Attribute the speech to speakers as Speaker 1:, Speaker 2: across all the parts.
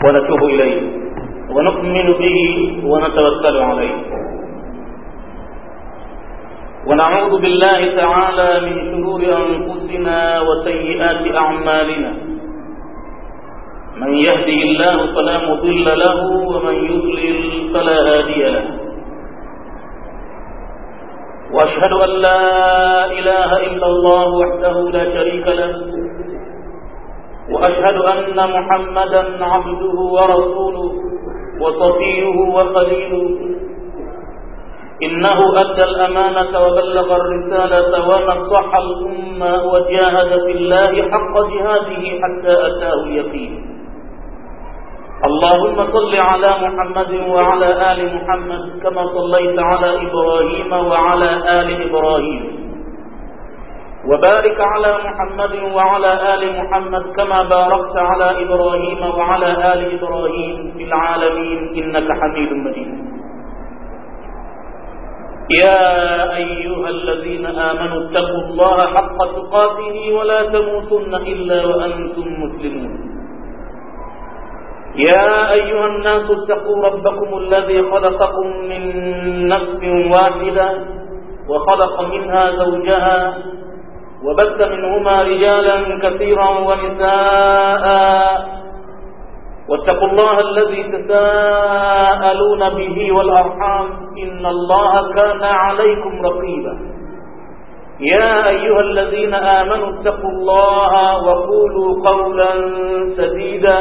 Speaker 1: ونتوب إليه ونؤمن به ونتوكل عليه ونعوذ بالله تعالى من شرور أنفسنا وسيئات أعمالنا من يهده الله فلا مضل له ومن يضلل فلا هادي له واشهد ان لا اله الا الله وحده لا شريك له واشهد ان محمدا عبده ورسوله وصفيه وخليله انه ادى الامانه وبلغ الرساله ونصح الامه وجاهد في الله حق جهاده حتى اتاه اليقين اللهم صل على محمد وعلى آل محمد كما صليت على إبراهيم وعلى آل إبراهيم وبارك على محمد وعلى آل محمد كما باركت على إبراهيم وعلى آل إبراهيم في العالمين إنك حميد مجيد يا أيها الذين آمنوا اتقوا الله حق تقاته ولا تموتن إلا وأنتم مسلمون يا أيها الناس اتقوا ربكم الذي خلقكم من نفس واحدة وخلق منها زوجها وبث منهما رجالا كثيرا ونساء واتقوا الله الذي تساءلون به والأرحام إن الله كان عليكم رقيبا يا أيها الذين آمنوا اتقوا الله وقولوا قولا سديدا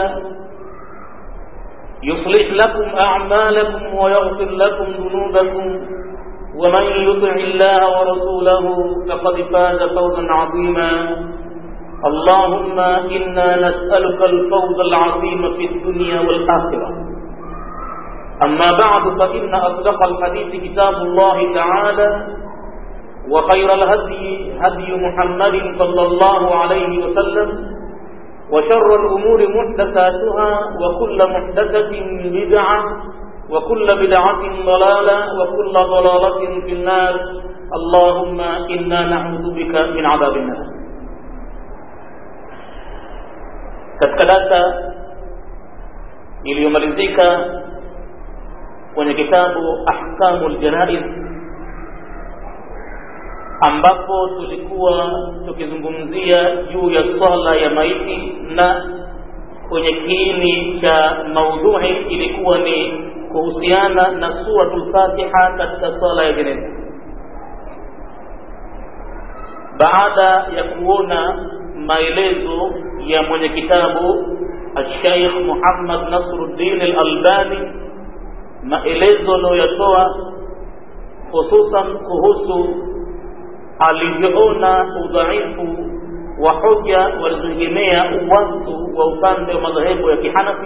Speaker 1: يصلح لكم أعمالكم ويغفر لكم ذنوبكم ومن يطع الله ورسوله فقد فاز فوزا عظيما اللهم إنا نسألك الفوز العظيم في الدنيا والآخرة أما بعد فإن أصدق الحديث كتاب الله تعالى وخير الهدي هدي محمد صلى الله عليه وسلم وشر الأمور محدثاتها وكل محدثة بدعة وكل بدعة ضلالة وكل ضلالة في النار اللهم إنا نعوذ بك من عذاب النار katika darsa iliyomalizika kwenye kitabu ahkamu ljanaiz ambapo tulikuwa tukizungumzia juu ya swala ya maiti na kwenye kiini cha maudhui ilikuwa ni kuhusiana na suratul Fatiha katika swala ya jeneza. Baada ya kuona maelezo ya mwenye kitabu Sheikh Muhammad Nasruddin Al-Albani, maelezo aliyoyatoa hususan kuhusu alivyoona udhaifu wa hoja walizoegemea watu wa upande wa madhehebu ya kihanafi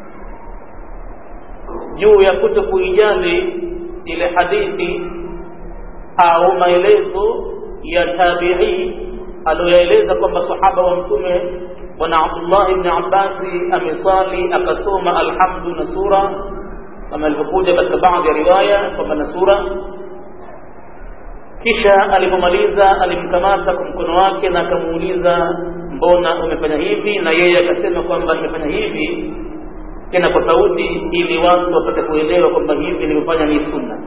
Speaker 1: juu ya kuto kuijali ile hadithi au maelezo ya tabi'i aliyoeleza kwamba sahaba wa mtume bwana Abdullah ibn Abbasi amesali akasoma alhamdu na sura kama ilivyokuja katika baadhi ya riwaya kwamba na sura kisha alipomaliza alimkamata kwa mkono wake na akamuuliza mbona umefanya hivi na yeye akasema kwamba nimefanya hivi tena kwa sauti ili watu wapate kuelewa kwamba hivi nilivyofanya ni sunna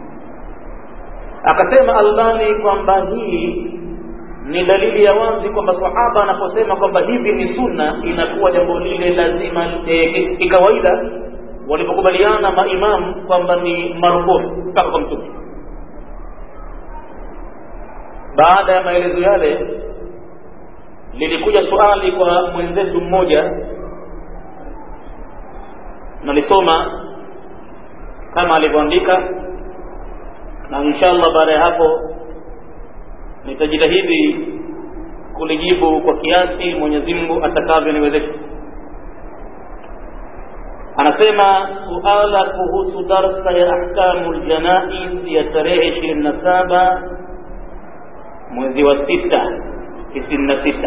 Speaker 1: akasema albani kwamba hii ni dalili ya wazi kwamba sahaba anaposema kwamba hivi ni sunna inakuwa jambo lile lazima e, kikawaida walipokubaliana maimamu kwamba ni marufuu mpaka kwa mtume baada ya maelezo yale lilikuja swali kwa mwenzetu mmoja nalisoma kama alivyoandika na inshallah baada ya hapo nitajitahidi kulijibu kwa kiasi Mwenyezi Mungu atakavyoniwezesha anasema suala kuhusu darsa ya ahkamu ljanaiz ya tarehe ishirini na saba mwezi wa sita tisini na sita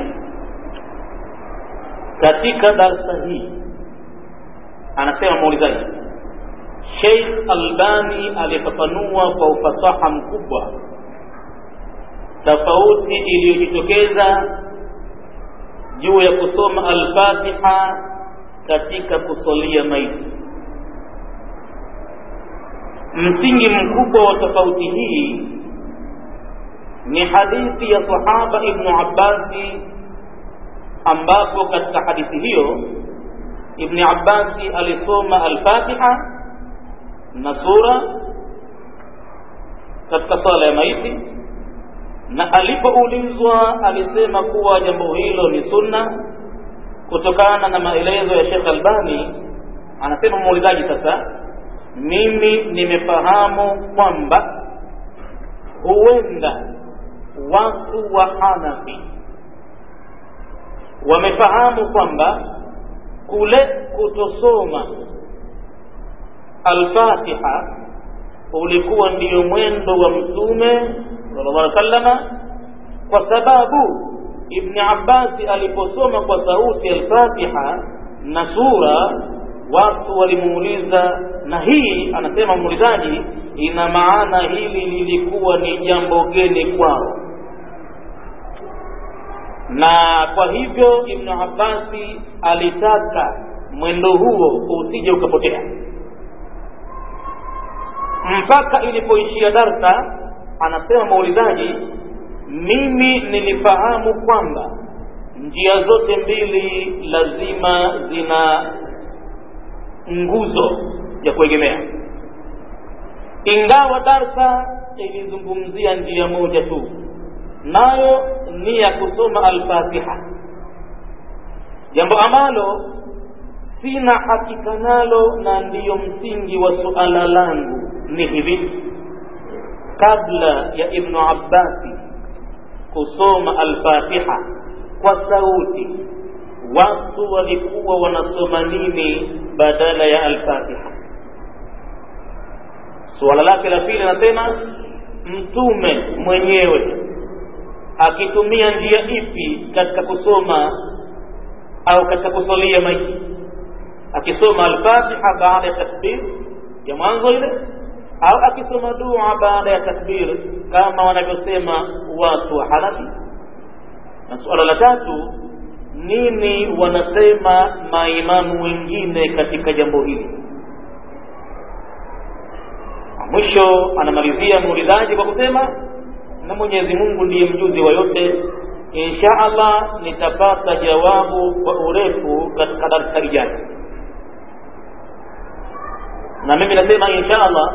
Speaker 1: katika darsa hii anasema muulizaji Sheikh Albani alifafanua kwa ufasaha mkubwa tofauti iliyojitokeza juu ya kusoma Al-Fatiha katika kusalia maiti msingi mkubwa wa tofauti hii ni hadithi ya sahaba ibnu abbasi ambapo katika hadithi hiyo ibni abbasi alisoma alfatiha na sura katika swala ya maiti na alipoulizwa alisema kuwa jambo hilo ni sunna kutokana na maelezo ya Sheikh Albani anasema muulizaji sasa mimi nimefahamu kwamba huenda watu wa Hanafi wamefahamu kwamba kule kutosoma Al-Fatiha ulikuwa ndiyo mwendo wa Mtume sallallahu alaihi wasallama, kwa sababu Ibni Abbasi aliposoma kwa sauti Al-Fatiha na sura, watu walimuuliza, na hii anasema muulizaji, ina maana hili lilikuwa ni jambo geni kwao, na kwa hivyo Ibnu Abbasi alitaka mwendo huo usije ukapotea mpaka ilipoishia darsa anasema muulizaji mimi nilifahamu kwamba njia zote mbili lazima zina nguzo ya kuegemea ingawa darsa ilizungumzia njia moja tu nayo ni ya kusoma alfatiha jambo ambalo sina hakika nalo na ndiyo msingi wa suala langu ni hivi kabla ya ibnu abbasi kusoma alfatiha kwa sauti watu walikuwa wanasoma nini badala ya alfatiha suala lake la pili anasema mtume mwenyewe akitumia njia ipi katika kusoma au katika kusalia maiti akisoma alfatiha baada ya takbir ya mwanzo ile au akisoma dua baada ya takbir kama wanavyosema watu wa Hanafi. Na suala la tatu, nini wanasema maimamu wengine katika jambo hili? Mwisho anamalizia muulizaji kwa kusema, na Mwenyezi Mungu ndiye mjuzi wa yote, insha Allah nitapata jawabu kwa urefu katika darsa ijayo. Na mimi nasema insha Allah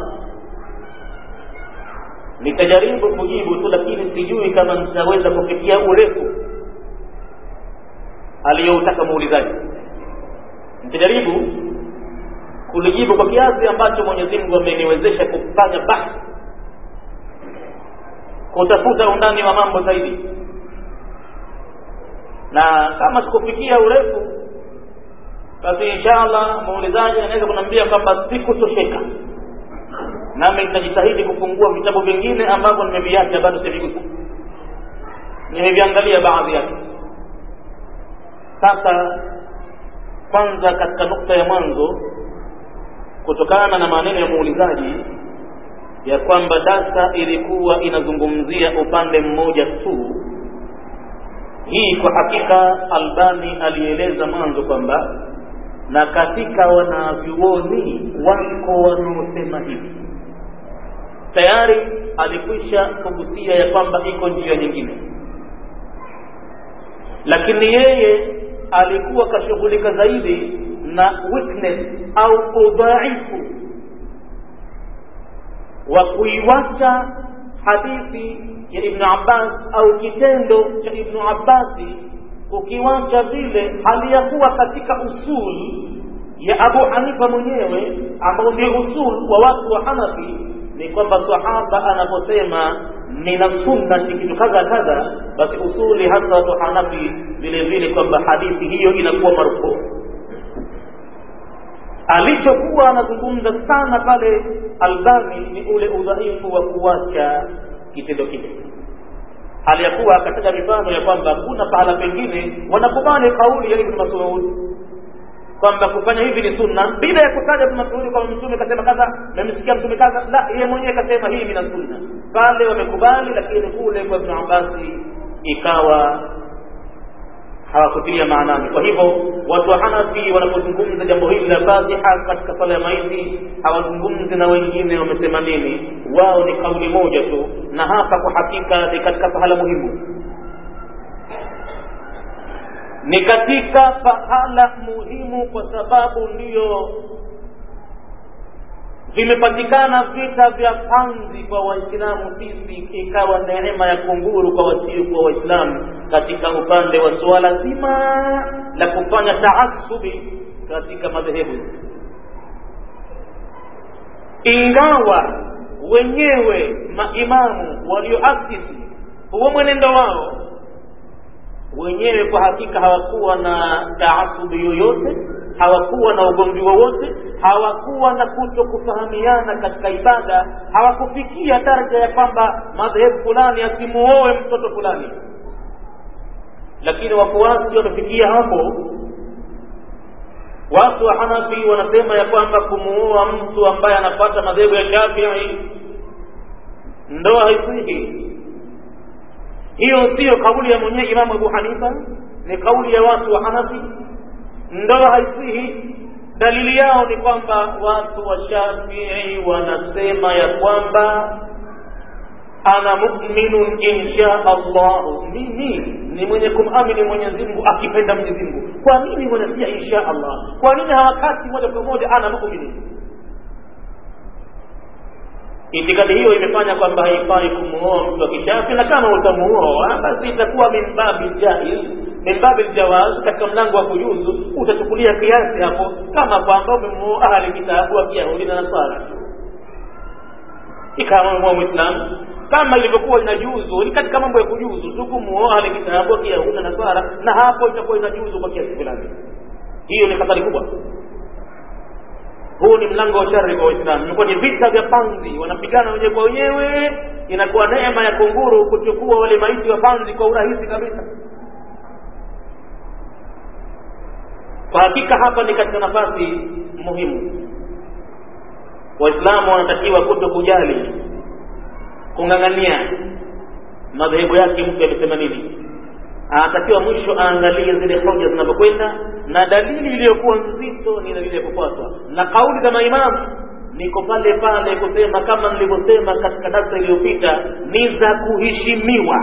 Speaker 1: nitajaribu kujibu tu, lakini sijui kama nitaweza kufikia urefu aliyoutaka muulizaji. Nitajaribu kulijibu kwa kiasi ambacho Mwenyezi Mungu ameniwezesha kufanya bahthi, kutafuta undani wa mambo zaidi, na kama sikufikia urefu, basi insha Allah muulizaji anaweza kuniambia kwamba sikutosheka nami nitajitahidi kufungua vitabu vingine ambavyo nimeviacha bado sivigusa nimeviangalia baadhi yake sasa kwanza katika nukta ya mwanzo kutokana na maneno ya muulizaji ya kwamba darsa ilikuwa inazungumzia upande mmoja tu hii kwa hakika albani alieleza mwanzo kwamba na katika wanavyuoni wako wanaosema hivi tayari alikwisha kugusia ya kwamba iko njia nyingine lakini yeye alikuwa kashughulika zaidi na weakness au udhaifu wa kuiwacha hadithi ya ibnu abbas au kitendo cha ibnu abbasi ukiwacha vile hali ya kuwa katika usul ya abu hanifa mwenyewe ambao ndio usul wa watu wa hanafi ni kwamba sahaba anaposema nina sunnati kitu kadha kadha basi usuli hasa watu hanafi vile vile kwamba hadithi hiyo inakuwa marufuu alichokuwa anazungumza sana pale albani ni ule udhaifu wa kuacha kitendo kile hali ya kuwa akataja mifano ya kwamba kuna pahala pengine wanakubali kauli ya ibn masud kwamba kufanya hivi ni sunna bila ya kutaja ibn masud kwamba mtume kasema kadha memsikia mtume kadha la yeye mwenyewe kasema hii ni sunna pale wamekubali lakini kule kwa ibn abbasi ikawa hawakutilia maanani kwa hivyo watu wa hanafi wanapozungumza jambo hili la fatiha katika sala ya maiti hawazungumzi na wengine wamesema nini wao ni kauli moja tu na hapa kwa hakika ni katika pahala muhimu ni katika pahala muhimu kwa sababu ndiyo vimepatikana vita vya panzi kwa waislamu sisi ikawa neema ya kunguru kwa wasiokuwa waislamu katika upande wa suala zima la kufanya taasubi katika madhehebu ingawa wenyewe maimamu walioasisi huo mwenendo wao wenyewe kwa hakika hawakuwa na taasubi yoyote hawakuwa na ugomvi wowote hawakuwa na kuto kufahamiana katika ibada hawakufikia daraja ya kwamba madhehebu fulani asimuoe mtoto fulani lakini wafuasi wamefikia hapo watu wa hanafi wanasema ya kwamba kumuoa mtu ambaye anapata madhehebu ya shafii ndoa haisihi hiyo siyo kauli ya mwenyewe imamu abu hanifa ni kauli ya watu wa hanafi ndoa haisihi dalili yao ni kwamba watu wa shafii wanasema ya kwamba ana muminun insha allahu mimi ni mwenye kumamini mwenyezi mungu akipenda mwenyezi mungu kwa nini wanasia insha allah kwa nini hawakati moja kwa moja ana muminun itikadi hiyo imefanya kwamba haifai kumuoa mtu wa kishafi na kama utamuoa basi itakuwa min babi jaiz min babi ljawaz katika mlango wa kujuzu utachukulia kiasi hapo kama kwamba umemuoa ahli kitabu wa kiyahudi na nasara ikawa umemuoa mwislamu kama ilivyokuwa inajuzu ni katika mambo ya kujuzu tu kumuoa ahli kitabu wa kiyahudi na nasara na hapo itakuwa inajuzu kwa kiasi fulani hiyo ni hatari kubwa huu ni mlango wa shari kwa waislamu imekuwa ni vita vya panzi wanapigana wenyewe kwa wenyewe inakuwa neema ya kunguru kuchukua wale maiti wa panzi kwa urahisi kabisa kwa hakika hapa ni katika nafasi muhimu waislamu wanatakiwa kuto kujali kung'ang'ania madhehebu yake mtu amesema nini anatakiwa mwisho aangalie zile hoja zinavyokwenda na dalili iliyokuwa nzito ni dalili ya kufuatwa na kauli za maimamu niko pale pale kusema kama nilivyosema katika darsa iliyopita ni za kuheshimiwa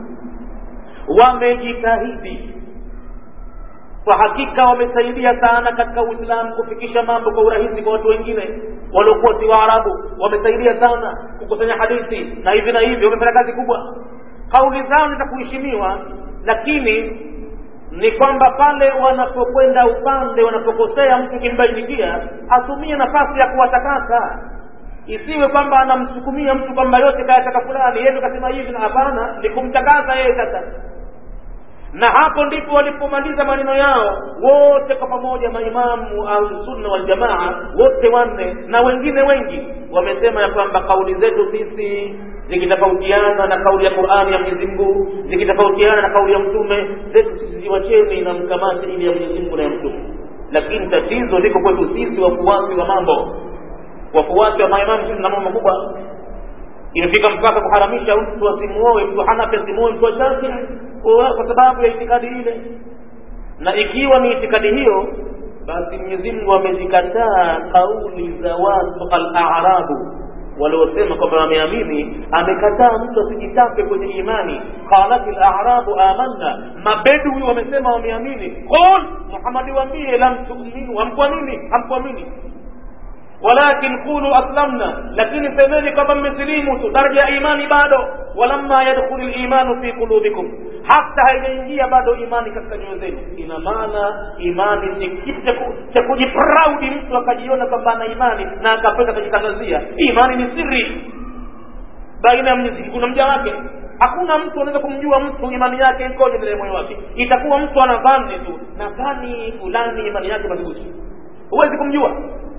Speaker 1: wamejitahidi kwa hakika wamesaidia sana katika uislamu kufikisha mambo kwa urahisi kwa watu wengine waliokuwa si waarabu wamesaidia sana kukusanya hadithi na hivi na hivi wamefanya kazi kubwa kauli zao ni za kuheshimiwa lakini ni kwamba pale wanapokwenda upande wanapokosea mtu kimbainikia atumie nafasi ya kuwatakasa isiwe kwamba anamsukumia mtu kwamba yote kayataka fulani yeye kasema hivi na hapana ni kumtakasa yeye sasa na hapo ndipo walipomaliza maneno yao wote kwa pamoja maimamu ahlusunna waljamaa wote wanne na wengine wengi wamesema ya kwamba kauli zetu sisi zikitofautiana na kauli ya qurani ya mwenyezi mungu zikitofautiana na kauli ya mtume zetu sisi ziwacheni na mkamate ili ya mwenyezi mungu na ya mtume lakini tatizo liko kwetu sisi wafuasi wa mambo wafuasi wa maimamu sisi na mambo makubwa imefika mpaka kuharamisha mtu asimuoe mtu hanafi asimuoe mtu wa shafii kwa sababu ya itikadi ile na ikiwa ni itikadi hiyo basi mwenyezi mungu amezikataa kauli za watu al-a'rabu waliosema kwamba wameamini amekataa mtu asijitape kwenye imani qalat al-a'rabu amanna mabedui wamesema wameamini qul muhammadi waambie lam tu'minu hamkuamini hamkuamini walakin qulu aslamna lakini semeni kwamba mmesilimu tu daraja ya imani bado walamma yadkhulu limanu fi qulubikum hata haijaingia bado imani katika nyoyo zenu ina maana imani si kitu cha kujipraudi mtu akajiona kwamba ana imani na akapenda akajitangazia imani ni siri baina ya mwenyezi mungu na mja wake hakuna mtu anaweza kumjua mtu imani yake ikoje ndani ya moyo wake itakuwa mtu anadhani tu nadhani fulani imani yake madhubuti huwezi kumjua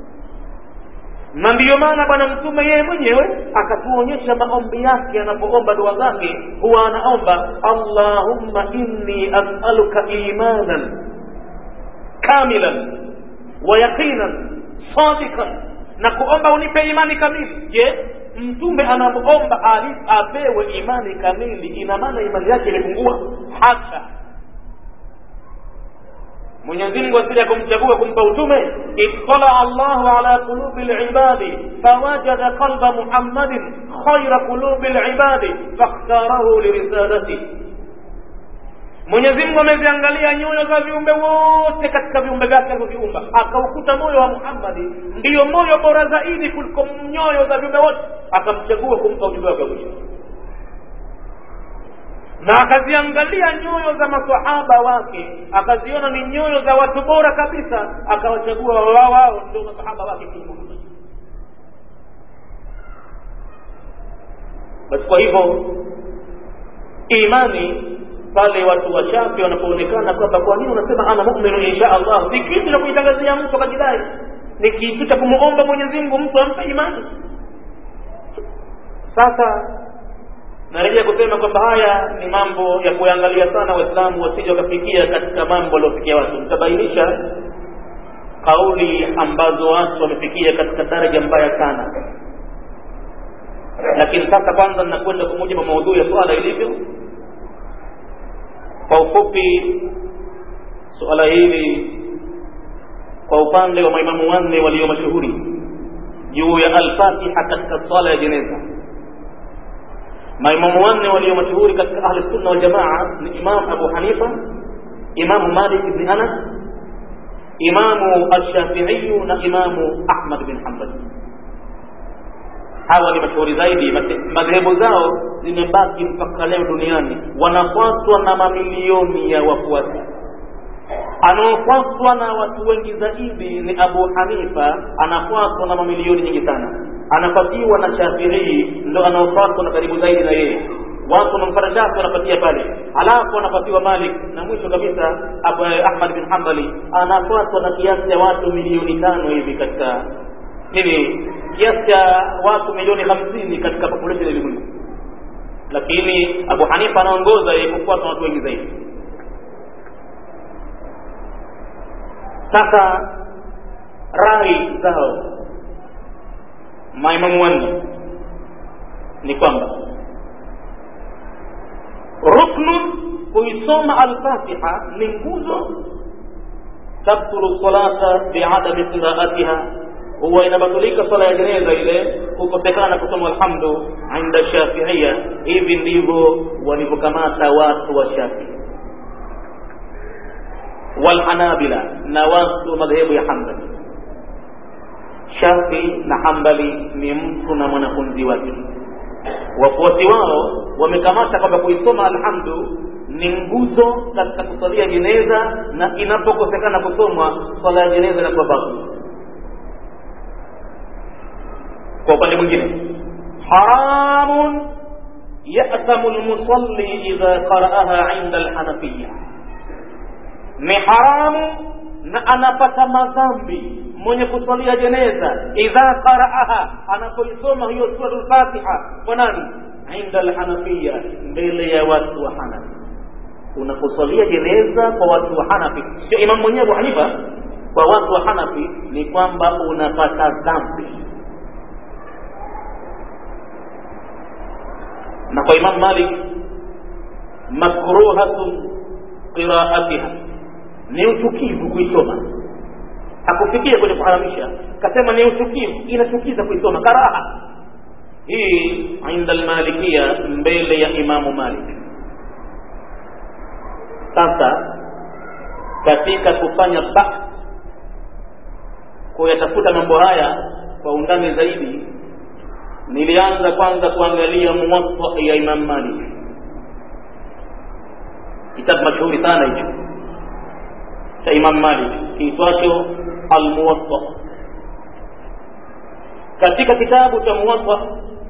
Speaker 1: na ndiyo maana bwana mtume yeye mwenyewe akatuonyesha maombi yake anapoomba dua zake huwa anaomba allahumma inni asaluka imanan kamilan wa yaqinan sadikan na kuomba unipe imani kamili je mtume anapoomba apewe imani kamili ina maana imani yake imepungua hata mwenyezi mungu asili ya kumchagua kumpa utume ittala allahu ala qulubi libadi fawajada qalba muhammadin khaira qulubi libadi fakhtarahu lirisalati mwenyezi mungu ameziangalia nyoyo za viumbe wote katika viumbe vyake alivyoviumba akaukuta moyo wa muhammadi ndiyo moyo bora zaidi kuliko nyoyo za viumbe wote akamchagua kumpa ujumbe wake mwisho na akaziangalia nyoyo za masahaba wake akaziona ni nyoyo za watu bora kabisa akawachagua wao wao ndio masahaba wake kiume basi kwa hivyo imani pale watu wachache wanapoonekana kwamba kwa nini unasema ana muminu insha allah si kitu cha kuitangazia mtu akajidai ni kitu cha kumwomba mwenyezi mungu mtu ampe imani sasa narejea kusema kwamba haya ni mambo ya kuangalia sana waislamu wasije wakafikia katika mambo waliofikia watu nitabainisha kauli ambazo watu wamefikia katika daraja mbaya sana lakini sasa kwanza ninakwenda kwa mujibu wa maudhui ya swala ilivyo kwa ufupi suala hili kwa upande wa maimamu wanne walio mashuhuri juu ya alfatiha katika swala ya jeneza maimamu wanne walio mashuhuri katika ahli sunna wal jamaa ni imam abu hanifa imamu malik ibn anas imamu alshafiiyu na imamu ahmad bin hambali hawa ni mashuhuri zaidi madhehebu zao zimebaki mpaka leo duniani wanafuatwa na mamilioni ya wafuasi anaofuatwa na watu wengi zaidi ni abu hanifa anafuatwa na mamilioni nyingi sana anafuatiwa na shafiii ndo anaofuatwa na karibu zaidi na yeye watu wanamfata shafi wanapatia pale halafu anafuatiwa malik na mwisho kabisa ahmad bin hambali anafuatwa na kiasi cha watu milioni tano hivi katika nini kiasi cha watu milioni hamsini katika population ya ulimwengu lakini abu hanifa anaongoza yeye kufuatwa na watu wengi zaidi sasa rai zao maimamu wanne ni kwamba ruknun kuisoma alfatiha ni nguzo tabtulu salata biadami qiraatiha huwa inabatulika swala ya jeneza ile kukosekana kusoma alhamdu inda shafiia hivi ndivyo walivyokamata watu wa shafii walhanabila na watu wa madhehebu ya hambali shafi na hambali ni mtu na mwanafunzi wake wafuasi wao wamekamata kwamba kuisoma alhamdu ni nguzo katika kusalia jeneza na inapokosekana kusomwa swala ya jeneza inakuwa babu kwa upande mwingine haramun yathamu lmusalli idha qaraaha inda alhanafiya ni haramu na anapata madhambi mwenye kusalia jeneza idha qaraaha anapoisoma hiyo sura lfatiha kwa nani inda alhanafiya mbele ya watu wa hanafi unaposalia jeneza kwa watu wa hanafi sio imam mwenyewe abu hanifa kwa watu wa hanafi ni kwamba unapata dhambi na kwa imam malik makruhatun qiraatiha ni uchukivu kuisoma hakufikia kwenye kuharamisha kasema ni uchukivu inachukiza kuisoma karaha hii inda almalikia mbele ya imamu malik sasa katika kufanya bahth kuyatafuta mambo haya kwa undani zaidi nilianza kwanza kuangalia muwatta ya imam malik kitabu mashuhuri sana hicho cha imam malik kiitwacho almuwatta katika kitabu cha muwatta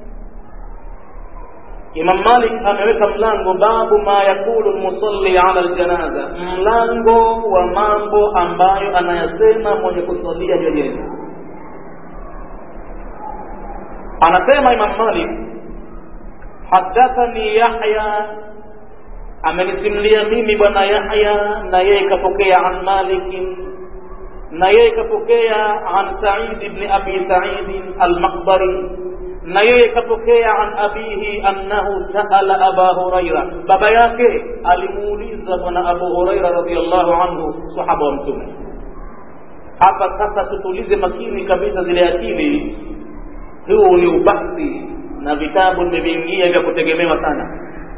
Speaker 1: imam malik ameweka mlango babu ma yakulu lmusalli ala ljanaza mlango wa mambo ambayo anayasema mwenye kusalia jeneza anasema imam malik hadathani yahya amenisimulia mimi bwana yahya na yeye kapokea an malikin na yeye kapokea an said ibni abi saidin almaqbari na yeye kapokea an abihi annahu saala aba huraira baba yake alimuuliza bwana abu huraira radiallahu anhu sahaba wa mtume hapa sasa tutulize makini kabisa zile akili huu ni ubahthi na vitabu nimeviingia vya kutegemewa sana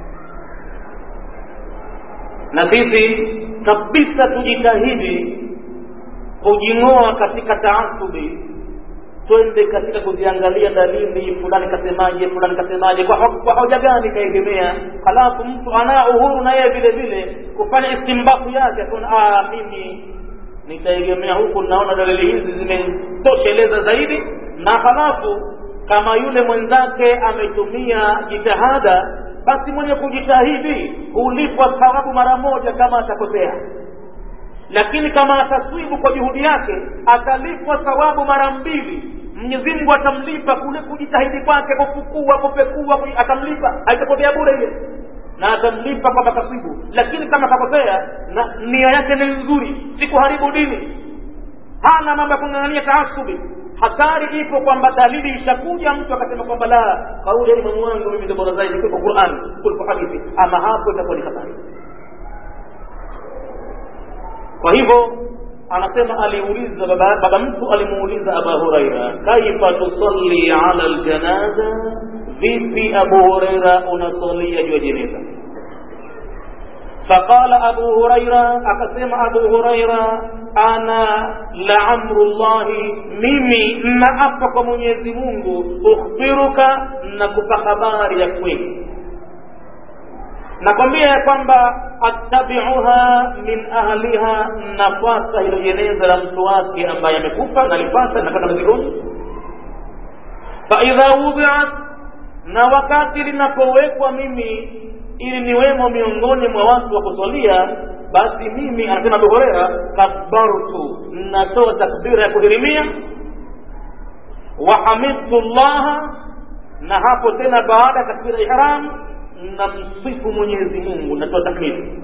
Speaker 1: na sisi kabisa tujitahidi kujing'oa katika taasubi twende katika kuziangalia dalili fulani kasemaje fulani kasemaje kwa, ho kwa hoja gani kaegemea halafu mtu anaa uhuru na yeye vile vile kufanya istimbaku yake akaona mimi nitaegemea huku naona dalili hizi zimetosheleza zaidi na halafu kama yule mwenzake ametumia jitihada basi mwenye kujitahidi hulipwa thawabu mara moja kama atakosea lakini kama ataswibu kwa juhudi yake atalipwa thawabu mara mbili mwenyezi mungu atamlipa kule kujitahidi kwake kufukua kupekua atamlipa haitapotea bure ile na atamlipa kwamba kaswibu lakini kama kakosea na nia yake ni nzuri si kuharibu dini hana mambo ya kung'ang'ania taasubi hatari ipo kwamba dalili ishakuja mtu akasema kwamba la kauli ya imamu wangu mimi ndio bora zaidi kuliko Qur'an kuliko hadithi ama hapo itakuwa ni hatari kwa hivyo anasema aliuliza baba, baba mtu alimuuliza aba huraira kaifa tusalli ala ljanaza vipi abu huraira unasalia juu ya jeneza فقال أبو هريرة أقسم أبو هريرة أنا لعمر الله ميمي نأفق من يزمونه أخبرك نكف خبار يكوين nakwambia ya kwamba attabiuha min ahliha nafata hilo jeneza la mtu wake ambaye amekufa nalipata napata mazigoni faidha wudiat na wakati linapowekwa mimi ili niwemo miongoni mwa watu wa kusalia basi mimi anasema abu hureira kabbartu natoa takbira ya kuhirimia wahamidtu llaha na hapo tena baada ya takbira ihram namsifu mwenyezi mungu natoa takbiri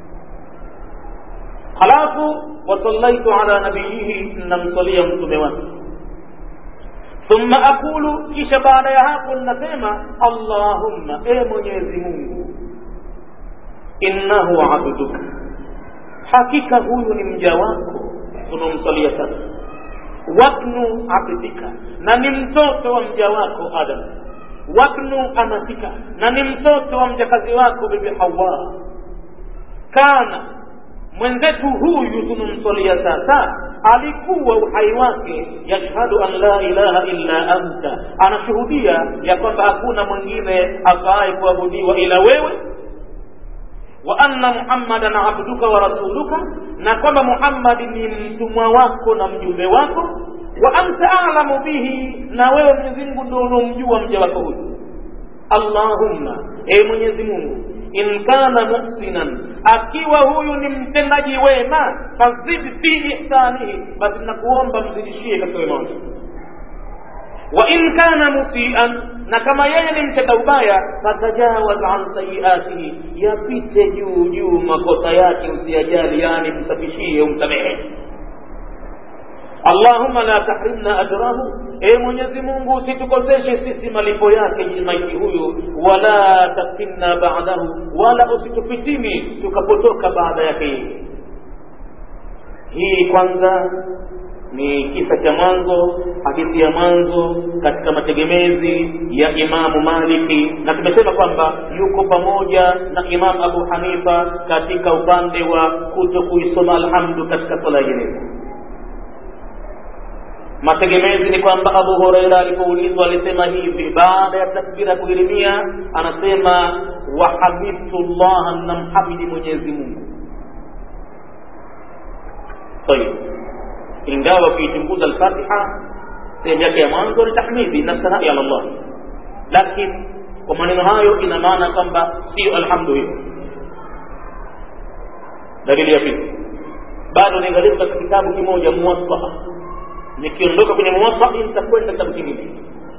Speaker 1: halafu wasallaitu ala nabiyihi namsalia mtume wake thumma aqulu kisha baada ya hapo ninasema allahumma e mwenyezi mungu innahu abduka hakika huyu ni mja wako unaomsalia sasa wabnu abdika na ni mtoto wa mja wako adam wabnu amatika na ni mtoto wa mjakazi wako bibi hawa kana mwenzetu huyu tunamsalia sasa alikuwa uhai wake yashhadu an la ilaha illa anta anashuhudia ya kwamba hakuna mwingine afaaye kuabudiwa ila wewe wa anna muhammadan abduka wa rasuluka na kwamba muhammadi ni mtumwa wako na mjumbe wako wa anta alamu bihi na wewe mwenyezi mungu ndo unomjua mja wako huyu allahumma e mwenyezi mungu in kana muhsinan akiwa huyu ni mtendaji wema fazid fi ihsanihi basi nakuomba mzidishie katika wema wake wa in kana musian na kama yeye ni mtenda ubaya fatajawaz an sayiatihi yapite juu juu makosa yake usiyajali yani msafishie umsamehe allahumma la tahrimna ajrahu e mwenyezi mungu usitukoseshe sisi malipo yake maiti huyu wala taftinna ba'dahu wala usitufitini tukapotoka baada yake yeye hii kwanza ni kisa cha mwanzo hadithi ya mwanzo katika mategemezi ya imamu maliki na tumesema kwamba yuko pamoja na imamu abu hanifa katika upande wa kuto kuisoma alhamdu katika swala ya jeneza mategemezi ni kwamba abu hureira alipoulizwa alisema hivi baada ya takbira ya kuhirimia anasema wahamidtu llaha namhamidi mwenyezi mungu tayib ingawa ukiichunguza alfatiha sehemu yake ya mwanzo ni tahmidi na sanai ala llah lakini kwa maneno hayo ina maana kwamba sio alhamdu hiyo dalili ya pili bado niangalia katika kitabu kimoja muwasaa nikiondoka kwenye muwatai nitakwenda kitabu kingine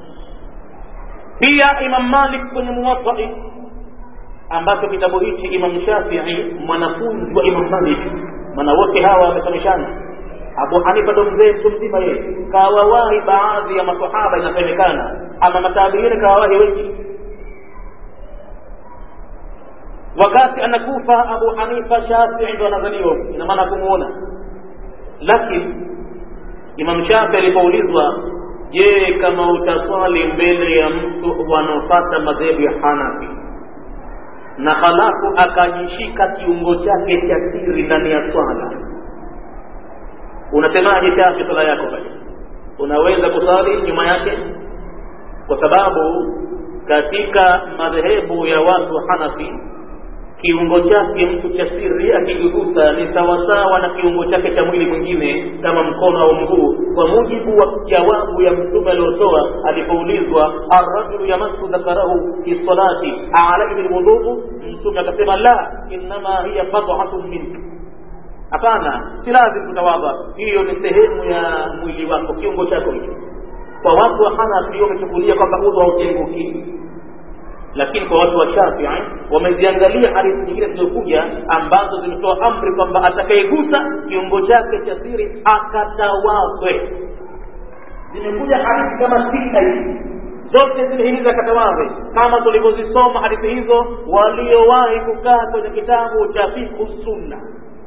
Speaker 1: pia imam malik kwenye muwatai ambacho kitabu hichi imam shafii mwanafunzi wa imam malik maana wote hawa wamesomeshana abu hanifa ndo mzee mtu mzima yeye kawawahi baadhi ya masahaba inasemekana ama matabiini kawawahi wengi wakati anakufa abu hanifa shafii ndo anazaliwa ina maana kumuona lakini imam shafii alipoulizwa je kama utaswali mbele ya mtu wanaofata madhehebu ya hanafi na halafu akajishika kiungo chake cha siri ndani ya swala unasemaje chafi swala yako basi unaweza kusali nyuma yake kwa sababu katika madhehebu ya watu wa hanafi kiungo chake mtu cha siri akigusa ni sawasawa na kiungo chake cha mwili mwingine kama mkono au mguu kwa mujibu wa jawabu ya mtume aliotoa alipoulizwa arrajulu yamassu dhakarahu fi salati alaihi lwudhuu mtume akasema la innama hiya bad'atun minka hapana si lazim kutawadha hiyo ni sehemu ya mwili wako kiungo chako hicho kwa watu wa hanafi wamechukulia kwamba udhu hautenguki lakini kwa watu wa shafii wameziangalia hadithi nyingine zilizokuja ambazo zimetoa amri kwamba atakayegusa kiungo chake cha siri akatawadhe zimekuja hadithi kama sita hivi zote zimehimiza akatawadhe kama tulivyozisoma hadithi hizo waliowahi kukaa kwenye kitabu cha fikhu sunna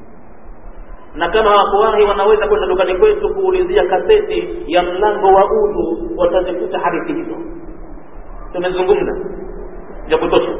Speaker 1: na kama hawakuwahi wanaweza kwenda dukani kwetu kuulizia kaseti ya mlango wa udhu watazikuta hadithi hizo tumezungumza ya kutosha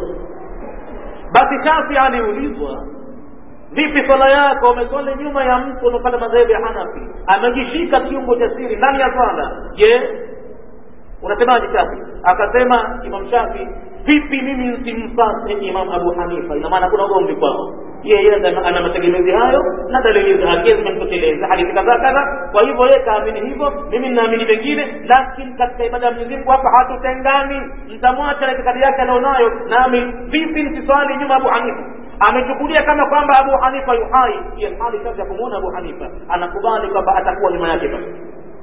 Speaker 1: basi shafi aliulizwa vipi swala yako umeswali nyuma ya mtu unaopata madhehebu ya hanafi amejishika kiungo cha siri ndani ya swala je unasemaje shafi akasema imam shafi vipi mimi nsimfate imam abu hanifa ina maana kuna ugomvi kwao yeye ana mategemezi hayo na dalili zake zimemtosheleza hadithi kadhaa kadha kwa hivyo yeye kaamini hivyo mimi ninaamini vingine lakini katika ibada ya mwenyezi mungu hapa hatutengani mtamwacha na itikadi yake alionayo nami vipi nisiswali nyuma abu hanifa amechukulia kama kwamba abu hanifa yuhai hali sasa ya kumwona abu hanifa anakubali kwamba atakuwa nyuma yake basi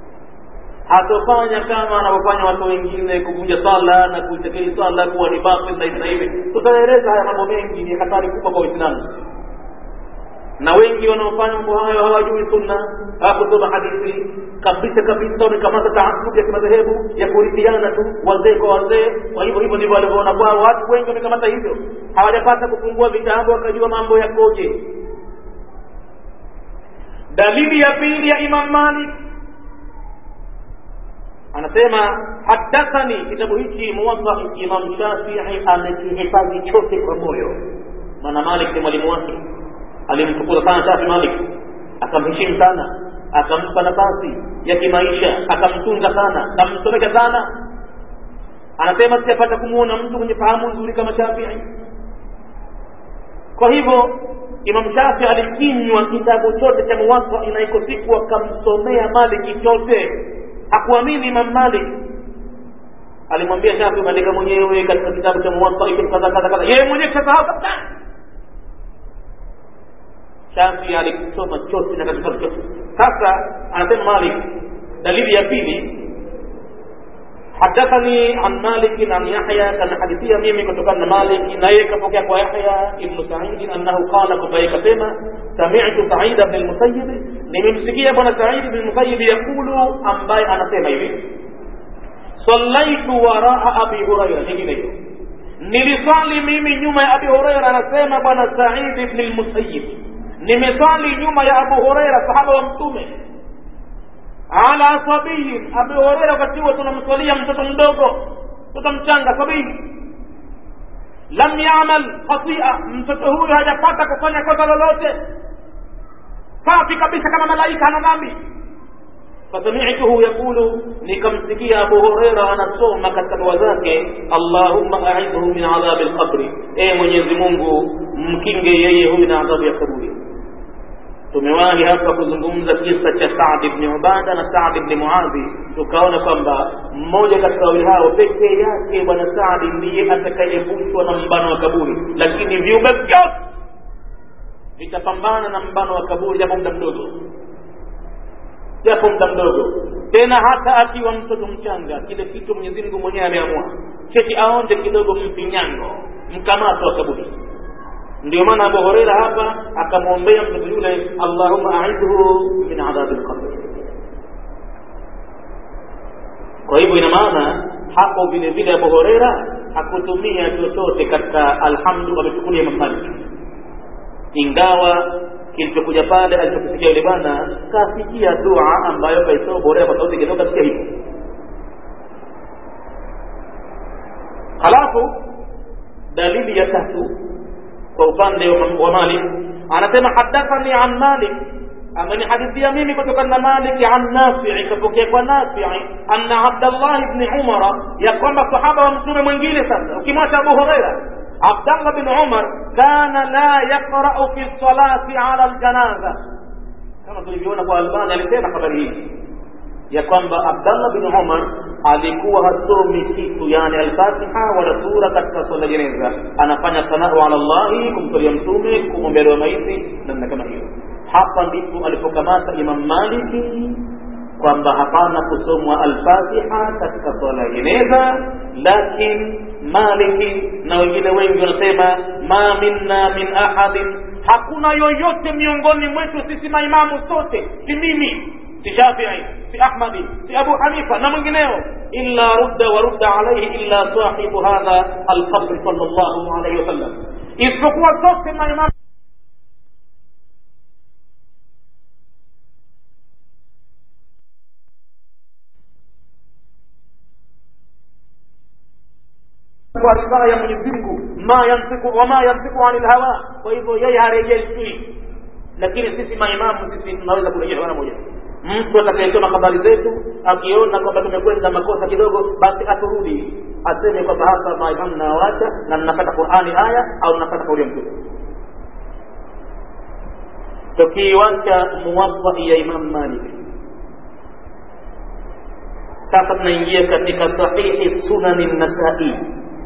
Speaker 1: hatofanya kama anavyofanya watu wengine kuvunja sala na kuitekeli sala kuwa ni batil na hivi na hivi tutaeleza haya mambo mengi ni hatari kubwa kwa uislamu na wengi wanaofanya mambo hayo hawajui sunna hawakusoma hadithi kabisa kabisa wamekamata taasubi ya kimadhehebu ya kurithiana tu wazee kwa wazee kwa hivyo hivyo ndivyo walivyoona kwao watu wengi wamekamata hivyo hawajapata kufungua vitabu wakajua mambo yakoje dalili ya pili ya imam malik anasema hadathani kitabu hichi muwatta imam shafii amekihifadhi chote kwa moyo maana malik ni mwalimu wake alimtukuza sana shafi malik akamheshimu sana akampa nafasi ya kimaisha akamtunza sana akamsomesha sana anasema sijapata kumwona mtu mwenye fahamu nzuri kama shafii kwa hivyo imam shafi alikinywa kitabu chote cha muwatta inaiko siku akamsomea maliki chote hakuamini imam malik alimwambia shafi umeandika mwenyewe katika kitabu cha muwatta iko kadha kadha kadha yeye mwenyewe kasahau kabisa shafi alikisoma chote na katika chote sasa anasema malik dalili ya pili حدثني عن مالك عن يحيى كان حديثيا ميمي كتبنا مالك نايك فوكيك ويحيى ابن سعيد أنه قال كفايك سيما سمعت سعيد بن المسيب نمسكي ابن سعيد بن المسيب يقول أنباي أنا سيما يبي صليت وراء أبي هريرة نجي niliswali mimi nyuma ya abi hureira anasema bwana said ibn lmusayib nimeswali nyuma ya abu hureira sahaba wa mtume ala sabiyin abu hureira wakati huo tunamswalia mtoto mdogo mtoto mchanga sabii lam yamal khatia mtoto huyo hajapata kufanya kosa lolote safi kabisa kama malaika hana dhambi فسمعته يقول nikamsikia Abu Huraira anasoma katika dua zake Allahumma a'idhu min adhabi al-qabr e Mwenyezi Mungu mkinge yeye huyu na adhabu ya kaburi tumewahi hapa kuzungumza kisa cha Saad ibn Ubada na Saad ibn Muadhi tukaona kwamba mmoja katika wawili hao pekee yake bwana Saad ndiye atakayevushwa na mbano wa kaburi lakini viumbe vyote vitapambana na mbano wa kaburi japo muda mdogo japo muda mdogo tena hata akiwa mtoto mchanga kile kitu Mwenyezi Mungu mwenyewe ameamua cheti aonde kidogo mfinyango mkamato wa kaburi ndio maana Abu Huraira hapa akamwombea mtoto yule Allahumma a'idhu min adhabi al-qabr kwa hivyo ina maana hapo vile vile abu horeira hakutumia chochote katika alhamdu amechukulia imam malik ingawa kilichokuja pale alichokisikia yule bwana kasikia dua ambayo kaisoma borea kwa sauti kidogo kasikia hivyo halafu dalili ya tatu kwa upande wa malik anasema hadathani an malik amenihadithia mimi kutokana na Malik an Nafi kapokea kwa Nafi anna Abdullah ibn Umar ya kwamba sahaba wa mtume mwingine sasa ukimwacha Abu Huraira Abdullah bin Umar kana la yaqra'u fi salati ala aljanaza kama tulivyoona kwa Albani alisema habari hii ya kwamba Abdullah bin Umar alikuwa hasomi kitu yani al-Fatiha wala sura katika swala jeneza anafanya sanau ala Allah kumsalia mtume kumwombea dua maiti namna kama hiyo hapa ndipo alipokamata Imam Maliki kwamba hapana kusomwa al-Fatiha katika swala ya jeneza, lakini Maliki na wengine wengi wanasema ma minna min ahadin, hakuna yoyote miongoni mwetu sisi maimamu sote, si mimi si Shafii si Ahmadi si Abu Hanifa na mwingineo, illa rudda wa rudda alayhi illa sahibu hadha al-qabr sallallahu alayhi wasallam, isipokuwa sote maimamu kwa ridhaa ya Mwenyezi Mungu, ma yantiku wama yantiku anil hawa. Kwa hivyo yeye harejeshwi, lakini sisi maimamu sisi tunaweza kurejeshwa mara moja. Mtu atakayesoma habari zetu akiona kwamba tumekwenda makosa kidogo, basi aturudi aseme kwamba hapa maimamu nawacha na mnapata Qur'ani aya au mnapata kauli ya Mtume. Tukiwacha muwatta ya Imam Malik, sasa tunaingia katika sahihi sunani Nasai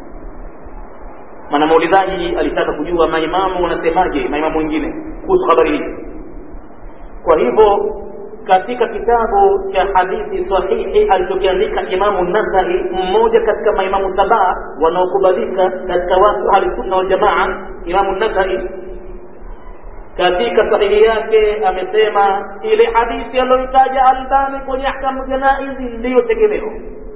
Speaker 1: maana muulizaji alitaka kujua maimamu wanasemaje maimamu wengine kuhusu habari hii kwa hivyo katika kitabu cha hadithi sahihi alichokiandika imamu nasai mmoja katika maimamu saba wanaokubalika katika watu ahlisunna waljamaa imamu nasai katika sahihi yake amesema ile hadithi aliyoitaja albani kwenye ahkamu janaizi ndiyo tegemeo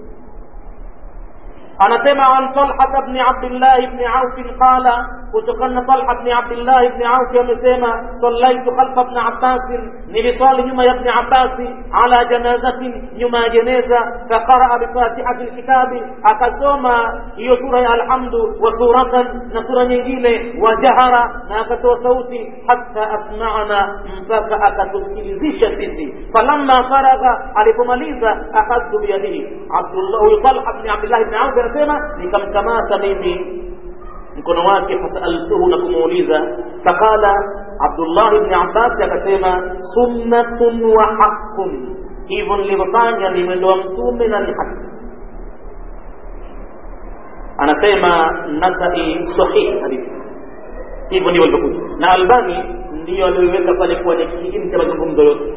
Speaker 1: anasema an Talha bni Abdillah bni Auf qala, kutokana na Talha bni Abdillah bni Auf amesema sallaitu khalfa bni Abbas, niliswali nyuma ya bni Abbas ala janazatin, nyuma ya jeneza, faqaraa bifatihati lkitabi, akasoma hiyo sura ya Alhamdu wa suratan na sura nyingine, wa jahara, na akatoa sauti hatta asma'ana, mpaka akatusikilizisha sisi. Falamma faragha, alipomaliza akhadtu biyadihi Abdullah, huyu Talha bni Abdillah bni Auf anasema nikamkamata mimi mkono wake fasaltuhu na kumuuliza faqala abdullah ibni abbas akasema sunnatun wa haqqun hivyo nilivyofanya ni mwendo wa mtume na ni haki anasema nasai sahih hadithi hivyo ndivyo ilivyokuja na albani ndiyo aliyoiweka pale kuwa ni kiini cha mazungumzo yote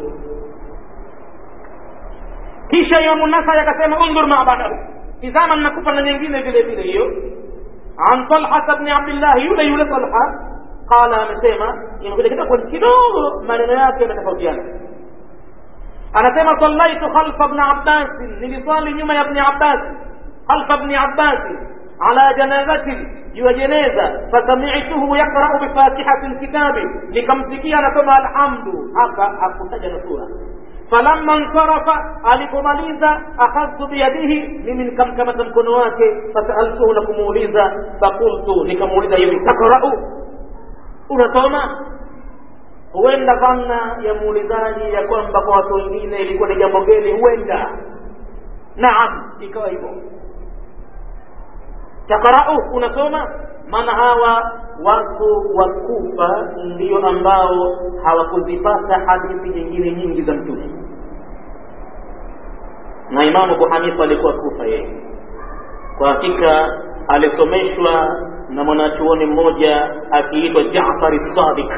Speaker 1: kisha imamu nasai akasema undhur ma badahu tizama nakupa na nyingine vile vile hiyo an talha bni abdillah yule yule talha qala amesema imekuja kidogo kidogo maneno yake yametofautiana anasema sallaitu khalfa bni abbas niliswali nyuma ya bni abbas khalfa bni abbas ala janazatin juu ya jeneza fasamituhu yaqrau bifatihati lkitabi nikamsikia anasoma alhamdu hapa hakutaja na sura falamma nsarafa alipomaliza akhadhtu biyadihi mimi nikamkamata mkono wake fasaltuhu na kumuuliza fakultu nikamuuliza hivi takrau unasoma huenda dhana ya muulizaji ya kwamba kwa watu wengine ilikuwa ni jambo geni huenda naam ikawa hivyo takrau unasoma maana hawa watu wa kufa ndio ambao hawakuzipata hadithi nyingine nyingi za mtume na imamu abu hanifa alikuwa kufa yeye kwa hakika alisomeshwa na mwanachuoni mmoja akiitwa jafari sadiq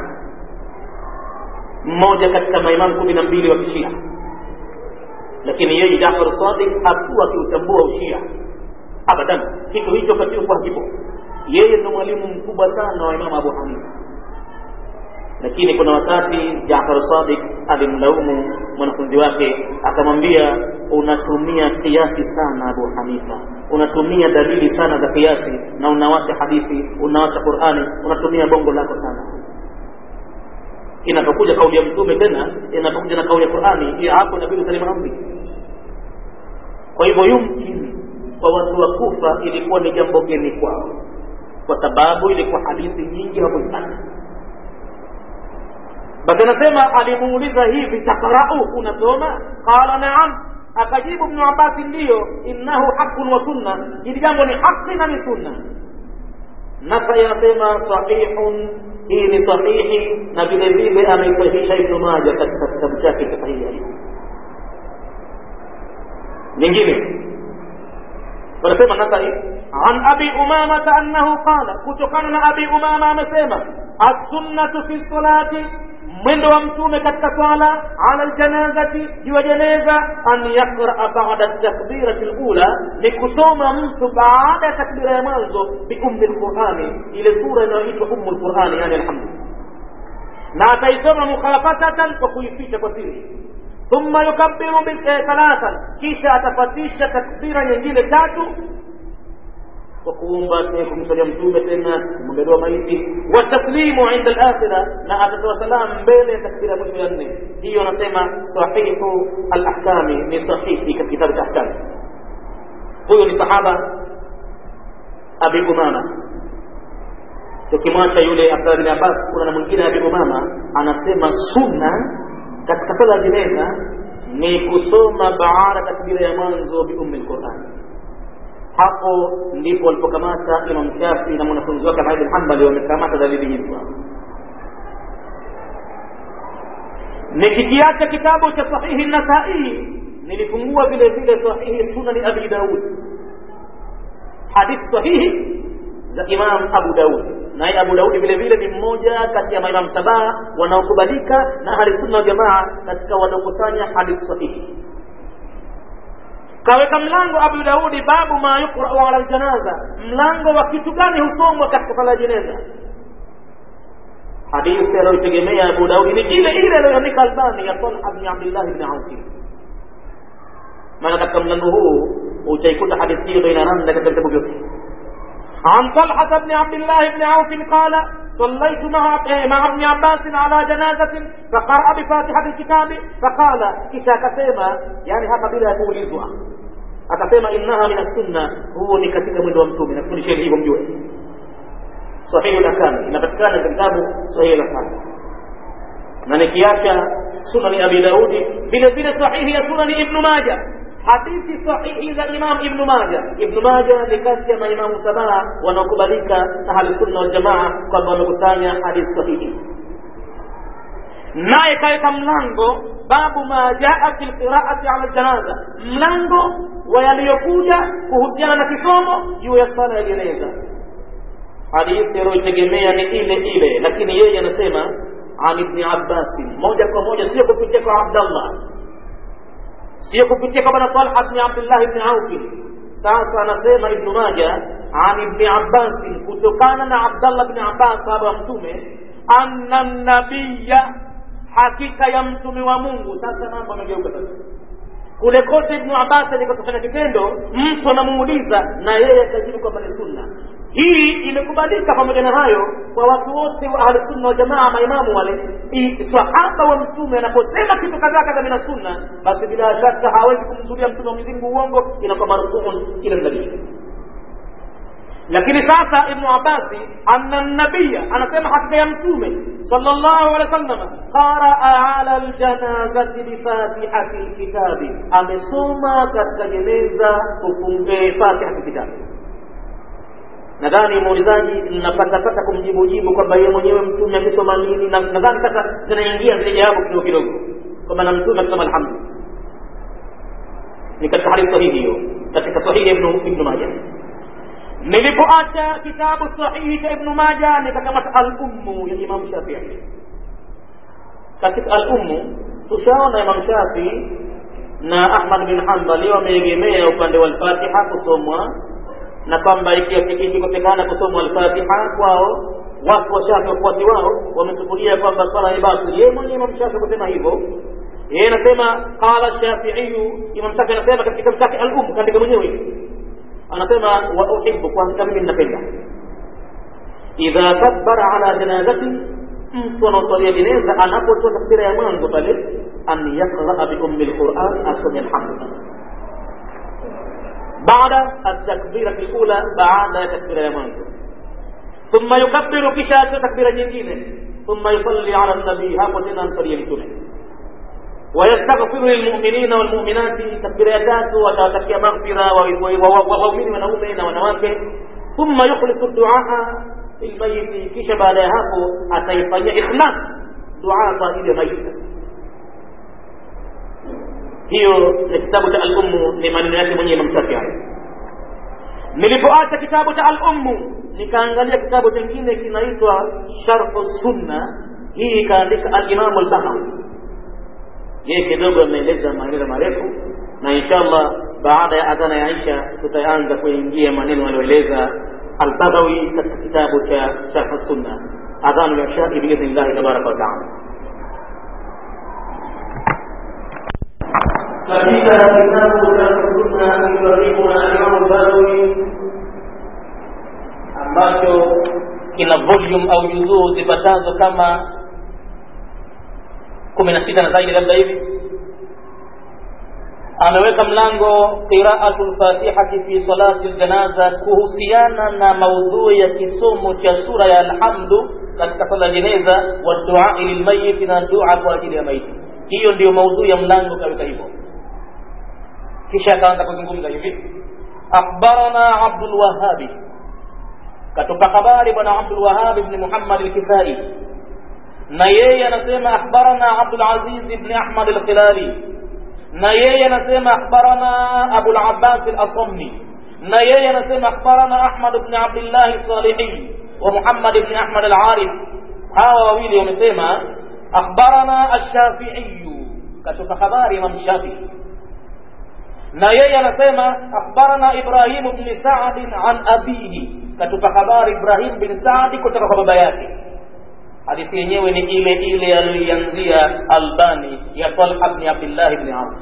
Speaker 1: mmoja katika maimamu kumi na mbili wa kishia lakini yeye jafar sadiq hakuwa akiutambua ushia abadan kitu hicho kakikuwa hakipo yeye ndo mwalimu mkubwa sana wa imamu abu hanifa lakini kuna wakati jafar Sadiq alimlaumu mwanafunzi wake akamwambia unatumia kiasi sana Abu Hanifa unatumia dalili sana za kiasi na unawacha hadithi unawacha Qur'ani unatumia bongo lako sana inapokuja kauli ya mtume tena inapokuja na kauli ya Qur'ani ya hapo inabidi salimu amri kwa hivyo yumkini kwa watu wa Kufa ilikuwa ni jambo geni kwao kwa sababu ilikuwa hadithi nyingi hawakuzipata basi anasema alimuuliza hivi takrau unasoma qala naam akajibu ibn abbas ndiyo innahu haqqun wa sunna hili jambo ni haki na ni sunna nasai anasema sahihun hii ni sahihi na vile vile ameisahihisha ibnu maja katika kitabu chake cha sahihi nyingine wanasema nasai an abi umamata annahu qala kutokana na abi umama amesema assunnatu fi salati mwendo wa mtume katika swala ala ljanazati juu ya jeneza an yaqraa bada takbirati lula ni kusoma mtu baada ya takbira ya mwanzo biummi lqurani ile sura inayoitwa ummu lqurani yani alhamdu na ataisoma mukhafatatan kwa kuificha kwa siri thumma yukabbiru thalathan kisha atafatisha takbira nyingine tatu kwa kuomba kumsalia mtume tena kumwangaliwa maiti wataslimu inda alakhira na atatoa salam mbele ya takbira mwisho ya nne hiyo anasema sahihu alahkami ni sahihi katika kitabu cha ahkami huyo ni sahaba abi umama tukimwacha yule abdullah bin abbas kuna na mwingine abi umama anasema sunna katika sala ya jeneza ni kusoma baada takbira ya mwanzo biummi lqurani hapo ndipo walipokamata Imam Shafi na mwanafunzi wake Ahmad bin Hanbali wamekamata dalili hizo. Nikikiacha kitabu cha Sahihi Nasai, nilifungua vile vile Sahihi Sunani Abi Daud, hadithi sahihi za Imam Abu Daud. Naye Abu Daudi vile vile ni mmoja kati ya maimamu sabaa wanaokubalika na ahli sunna wal jamaa katika wanaokusanya hadithi sahihi kaweka mlango Abu Daudi babu ma yuqra'u ala aljanaza, mlango wa kitu gani husomwa katika sala ya jeneza. Hadithi aliyotegemea Abu Daudi ni ile ile aliyoandika Albani ya Talha bin Abdullah bin Auf. Maana katika mlango huu utaikuta hadithi hiyo inaranda katika vitabu vyote. عن طلحة بن عبد الله بن عوف قال صليت مع مع ابن عباس على جنازة فقرأ بفاتحة الكتاب فقال كسا كسيما يعني hapa bila ya kuulizwa akasema innaha min sunna huo ni katika mwendo wa mtume nakufundisha hivyo mjue sahihi al-ahkam inapatikana katika kitabu sahihi al-ahkam na nikiacha sunani abi daudi vile vile sahihi ya sunani ibnu majah hadithi sahihi za Imam Ibn Majah. Ibn Majah ni kati ya maimamu sabaa wanaokubalika na Ahlusunna wal Jamaa kwamba wamekusanya hadithi sahihi. Naye kaweka mlango babu ma jaa fi lqiraati ala janaza, mlango wa yaliyokuja kuhusiana na kisomo juu ya sala ya jeneza. Hadithi aliyoitegemea ni ile ile, lakini yeye anasema an Ibni Abbasi, moja kwa moja, sio kupitia kwa Abdallah sio kupitia kwa bwana Talha bin Abdullah ibn Auf. Sasa anasema Ibn Majah an Ibn Abbas, kutokana na Abdallah bin Abbas sahaba wa Mtume, anna nabiyya, hakika ya mtume wa Mungu. Sasa mambo yamegeuka sasa kule kote Ibn Abbas alikotofanya kitendo, mtu anamuuliza na yeye akajibu kwamba ni sunna. Hii imekubalika pamoja na hayo kwa watu wote wa ahli sunna wa jamaa, maimamu wale. Sahaba wa mtume anaposema kitu kadhaa kadha mina sunna, basi bila shaka hawezi kumzulia mtume wa Mwenyezi Mungu uongo, inakuwa marfuun ila nabii. Lakini sasa Ibnu Abbasi anna nabiya anasema hakika ya mtume sallallahu alaihi wasallam qaraa ala aljanazati bifatihati lkitabi, amesoma katika jeneza ufunge fatihati kitabi. Nadhani muulizaji napatapata kumjibujibu kwamba yeye mwenyewe mtume akisoma nini, na nadhani sasa zinaingia zile jawabu kidogo kidogo kwamba na mtume akisoma alhamdu ni katika hadithi sahihi hiyo, katika sahihi ya Ibnu Majah nilipoacha kitabu sahihi cha Ibnu Maja nikakamata al-Ummu ya Imam Shafii. Katika al-Ummu tushaona Imam Shafii na Ahmad bin Hanbali wameegemea upande wa al-Fatiha kusomwa na kwamba ikikosekana kusomwa al-Fatiha kwao watu wa shafi wafuasi wao wamechukulia kwamba swala ni batili yeye mwenyewe imam shafi kusema hivyo yeye anasema qala shafiiyu imam shafi anasema katika kitabu chake al-um kaandika mwenyewe anasema wa uhibbu kwa hakika mimi ninapenda idha kabbara ala janazati mtu anaoswalia jeneza anapotoa takbira ya mwanzo pale an yaqraa bi ummi lquran asome alhamdu baada atakbirati lula baada ya takbira ya mwanzo thumma yukabbiru kisha atoa takbira nyingine thumma yusalli ala nabii hapo tena amsalie mtume ويستغفر للمؤمنين والمؤمنات تكبير tatu watawatakia maghfira waumini wanaume na wanawake thumma yukhlisu duaa lilmayiti kisha baada ya hapo ataifanyia ikhlas dua kwa ajili ya maiti sasa hiyo ni kitabu cha al-ummu ni maneno yake mwenyewe Imam Shafi'i nilipoacha kitabu cha al-ummu nikaangalia kitabu kingine kinaitwa sharh sunna hii ikaandika al-imam al-bahawi yeye kidogo ameeleza maneno marefu na inshallah baada ya adhana ya Aisha tutaanza kuingia maneno aliyoeleza al-Bagawi katika kitabu cha Sharh Sunna adhanu ya Isha biidhnillah tabaraka wa taala katika kitabu cha Sunna aliyoarifu na Imam al-Bagawi ambacho kina volume au juzuu zipatazo kama kumi na sita na zaidi labda hivi ameweka mlango qiraatu lfatihati fi salati ljanaza kuhusiana na maudhui ya kisomo cha sura ya alhamdu katika sala ya jeneza wa duai lilmayiti na dua kwa ajili ya maiti hiyo ndiyo maudhui ya mlango kaweka hivyo kisha akaanza kuzungumza hivi akhbarana abdulwahabi katupa habari bwana abdulwahabi bni muhammad lkisai na yeye anasema akhbarana Abdul Aziz ibn Ahmad al-Khilali na yeye anasema akhbarana Abu al-Abbas al-Asamni na yeye anasema akhbarana Ahmad ibn Abdullah al-Salihi wa Muhammad ibn Ahmad al-Arif hawa wawili wamesema akhbarana ash-Shafi'i katoka habari Imam Shafi'i na yeye anasema akhbarana Ibrahim ibn Sa'd an abihi katupa habari Ibrahim bin Sa'd kutoka kwa baba yake hadithi yenyewe ni ile ile aliyoianzia Albani ya Talha bni Abdillah bni Auf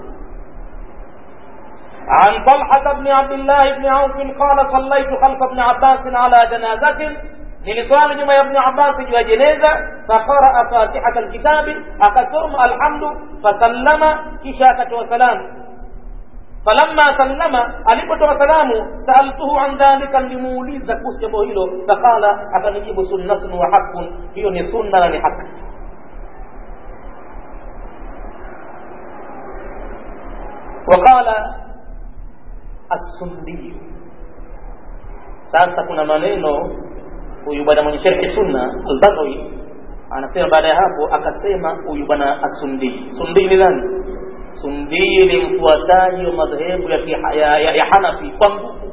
Speaker 1: عن طلحة بن عبد الله بن عوف قال صليت خلف ابن عباس على جنازة niliswali nyuma ya ibn abbas juu ya jeneza faqaraa fatihata alkitabi akasoma alhamdu fasallama kisha akatoa salamu falamma sallama alipotoa salamu saaltuhu an dhalika nilimuuliza kuhusu jambo hilo faqala akanijibu sunnatun wa haqqun hiyo ni sunna na ni haki waqala assundiyu sasa kuna maneno huyu bwana mwenye sharhi sunna albaghawi anasema baada ya hapo akasema huyu bwana asundii sundii ni nani sundii ni mfuataji wa madhehebu ya, ya, ya, ya hanafi kwa nguvu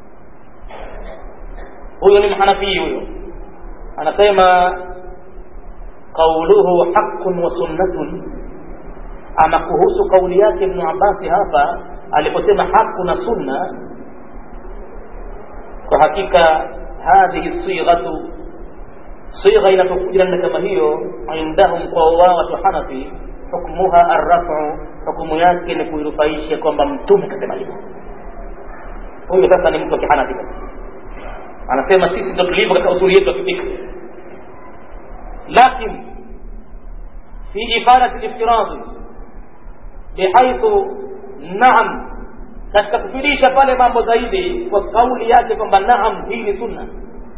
Speaker 1: huyo ni mhanafii huyo anasema qauluhu haqqun wa sunnatun ama kuhusu kauli yake ibnu abasi hapa aliposema haqu na sunna kwa hakika hadhihi sighatu sigha inapokuja namna kama hiyo indahum kwa wao watu hanafi hukmuha arrafu hukumu yake ni kuirufaisha kwamba mtume kasema hivyo huyu sasa ni mtu wa kihanafi sasa anasema sisi ndo tulivyo katika usuli yetu ya kifikri lakin fi ifadati liftiradi bihaithu naam katika kufidisha pale mambo zaidi kwa kauli yake kwamba naam hii ni sunna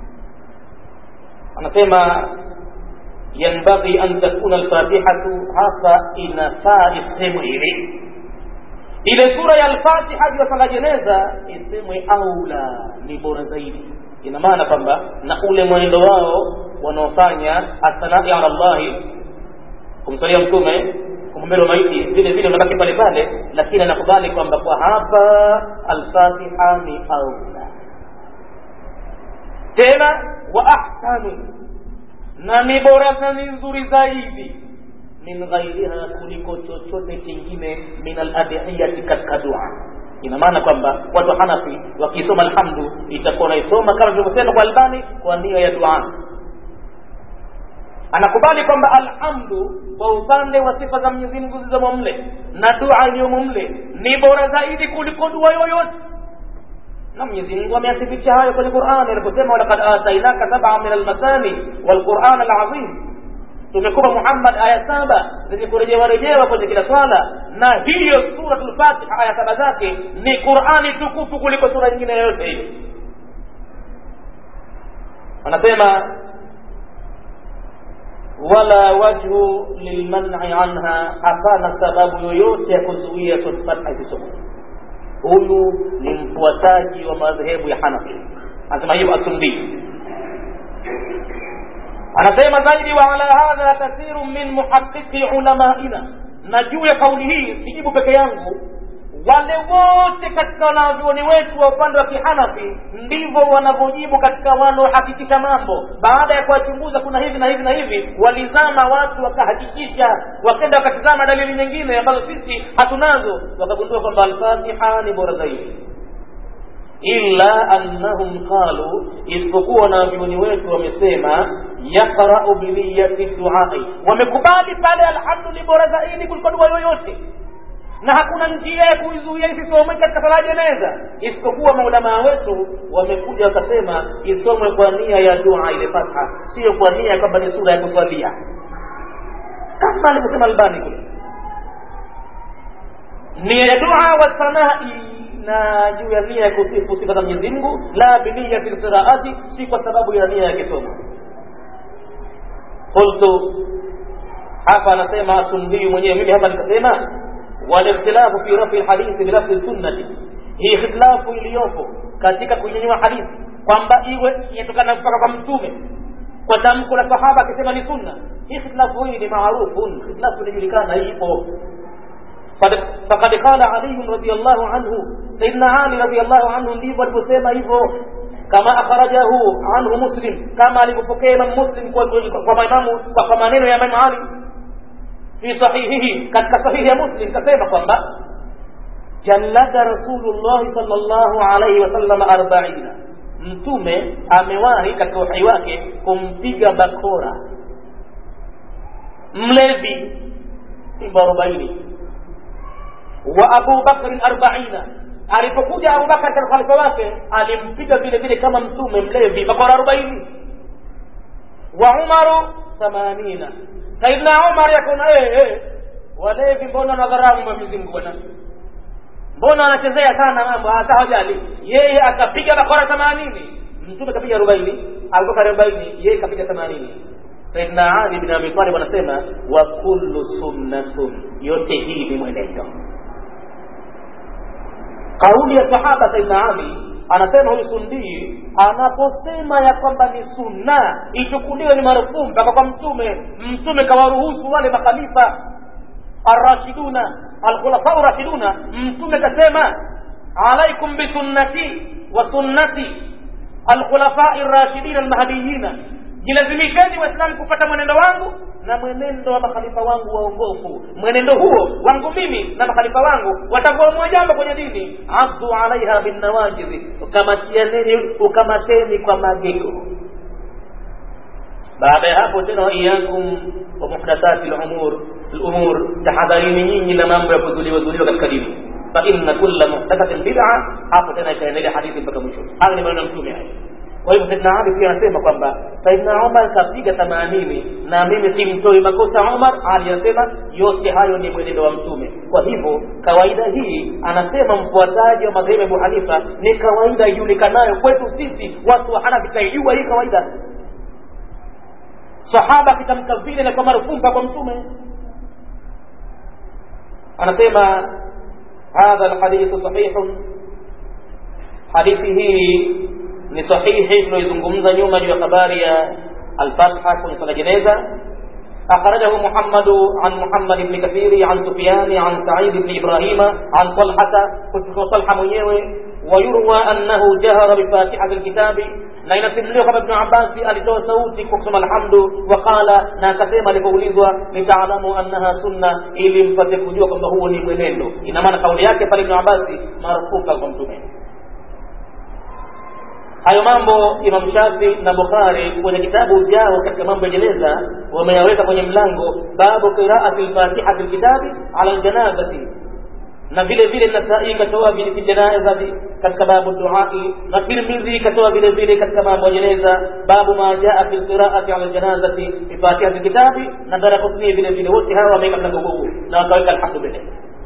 Speaker 1: anasema yanbaghi an takuna alfatihatu hapa inafaa isemwe hivi ile sura ya alfatiha juu ya sala jeneza isemwe aula ni bora zaidi ina maana kwamba na ule mwenendo wao wanaofanya athanai ala llahi kumsalia mtume kumwombea maiti vile vile unabaki pale pale lakini anakubali kwamba kwa hapa alfatiha ni aula tena wa ahsanu na ni bora na ni nzuri zaidi min ghairiha kuliko chochote kingine min aladhiyati katika dua ina maana kwamba watu hanafi wakisoma alhamdu itakuwa naisoma kama tulivyosema kwa albani kwa nia ya dua anakubali kwamba alhamdu kwa upande wa sifa za mwenyezi mungu zilizomo mle na dua iliyomo mle ni bora zaidi kuliko dua yoyote na mwenyezi mungu ameyathibitisha hayo kwenye qurani aliposema walakad atainaka sabaa min almasani walquran alazim tumekupa muhammad aya saba zenye kurejewa rejewa kwenye kila swala na hiyo suratul fatiha aya saba zake ni qurani tukufu kuliko sura nyingine yoyote ile anasema wala wajhu lilman'i anha hapana sababu yoyote ya kuzuia suratul fatiha isisomwe huyu ni mfuataji wa madhehebu ya hanafi anasema hivyo asumbii anasema zaidi wa ala hadha kathiru min muhaqiqi ulamaina na juu ya kauli hii sijibu peke yangu wale wote katika wanavyuoni wetu wa upande wa kihanafi ndivyo wanavyojibu katika wanaohakikisha mambo baada ya kuwachunguza kuna hivi na hivi na hivi walizama watu wakahakikisha wakenda wakatizama dalili nyingine ambazo sisi hatunazo wakagundua kwamba alfatiha ni bora zaidi illa annahum qalu isipokuwa wanavyuoni wetu wamesema yaqrau biniyati duai wamekubali pale alhamdu ni bora zaidi kuliko dua yoyote na hakuna njia ya kuizuia isisomwe katika sala jeneza isipokuwa maulamaa wetu wamekuja wakasema isomwe kwa nia ya dua ile fatha sio kwa nia kwamba ni sura ya kuswalia kama alivyosema albani kule nia ya dua wa sanai na juu ya nia ya kusifu sifa za Mwenyezi Mungu la biniyati lqiraati si kwa sababu ya nia ya kisomo qultu hapa anasema sundii mwenyewe mimi hapa nikasema والاختلاف في رفع الحديث بلفظ السنة hii khitilafu iliyopo katika kunyanyua hadithi kwamba iwe inatokana kutoka kwa mtume kwa tamko la sahaba akisema ni sunna hii khitilafu hii ni maarufun khitilafu inajulikana ipo fakad qala ali radiallahu anhu sayidina ali radiallahu anhu ndivyo alivyosema hivyo kama akhrajahu anhu muslim kama alivyopokea imam muslim kwa maimamu kwa maneno ya imam ali fi sahihihi katika sahihi ya muslim kasema kwamba jallada rasulullahi sallallahu alaihi wasallam arbaina mtume amewahi katika uhai wake kumpiga bakora mlevi simba arobaini wa abu bakrin arbaina alipokuja abubakar katika khalifa wake alimpiga vile vile kama mtume mlevi bakora arobaini wa umaru thamanina saidna umar yakona eh, eh, walevi mbona nadharamu mwenyezi mungu bwana mbona anachezea sana mambo hata hajali yeye akapiga bakora themanini mtume kapiga arobaini abubakar arobaini yeye kapiga themanini saidna ali bin abi talib anasema wa kullu sunnatun yote hii ni mwenendo kauli ya sahaba saidna ali anasema huyu sundii anaposema ya kwamba ni sunna ichukuliwe ni marufuu mpaka kwa mtume mtume kawaruhusu wale makhalifa arrashiduna alkhulafau rashiduna mtume kasema alaikum bisunnati wa sunnati alkhulafai rashidin almahdiyina jilazimisheni waislamu kupata mwenendo wangu na mwenendo wa makhalifa wangu waongofu mwenendo huo wangu mimi na makhalifa wangu watakuamua jambo kwenye dini abdu alaiha binnawajizi ukamatianeni ukamateni kwa magego baada ya hapo tena waiyakum wa muhdathati lumur lumur tahadharini nyinyi na mambo ya kuzuliwa zuliwa katika dini fa inna kulla muhdathatin bid'a hapo tena itaendelea hadithi mpaka mwisho haya ni maneno ya mtume haya kwa hivyo Saidna Ali pia anasema kwamba Saidna Umar kapiga themanini na mimi simtoi makosa Umar. Ali anasema yote hayo ni mwenendo wa Mtume. Kwa hivyo kawaida hii, anasema mfuataji wa madhehebu Abu Hanifa, ni kawaida ijulikanayo kwetu sisi watu wa Hanafi, kaijua hii kawaida. Sahaba akitamka vile na kwa marufumpa kwa Mtume, anasema hadha alhadithu sahihun, hadithi hii ni sahihi tunaizungumza nyuma juu ya habari ya alfatha kwenye swala jeneza أخرجه محمد عن محمد بن كثير عن سفيان عن سعيد بن إبراهيم عن طلحة كنت طلحة mwenyewe ويروى أنه جهر بفاتحة الكتاب na inasimuliwa kama Ibn Abbas alitoa sauti kwa kusema alhamdu waqala, na akasema alipoulizwa nitaalamu annaha sunna, ili mpate kujua kwamba huo ni mwenendo. Ina maana kauli yake pale Ibn Abbas marufuka kwa Mtume. hayo mambo imam shafi na bukhari kwenye kitabu vyao katika mambo ya jeneza wameyaweka kwenye mlango babu qiraati lfatihati lkitabi ala ljanazati na vile vile nasai ikatoa fi janazati katika babu duai na tirmidhi ikatoa vile vile katika mambo ya jeneza babu ma jaa fi lqiraati ala ljanazati bifatihati lkitabi na darakutni vile vile wote hawa wameweka mlango huu na wakaweka alhamdu billah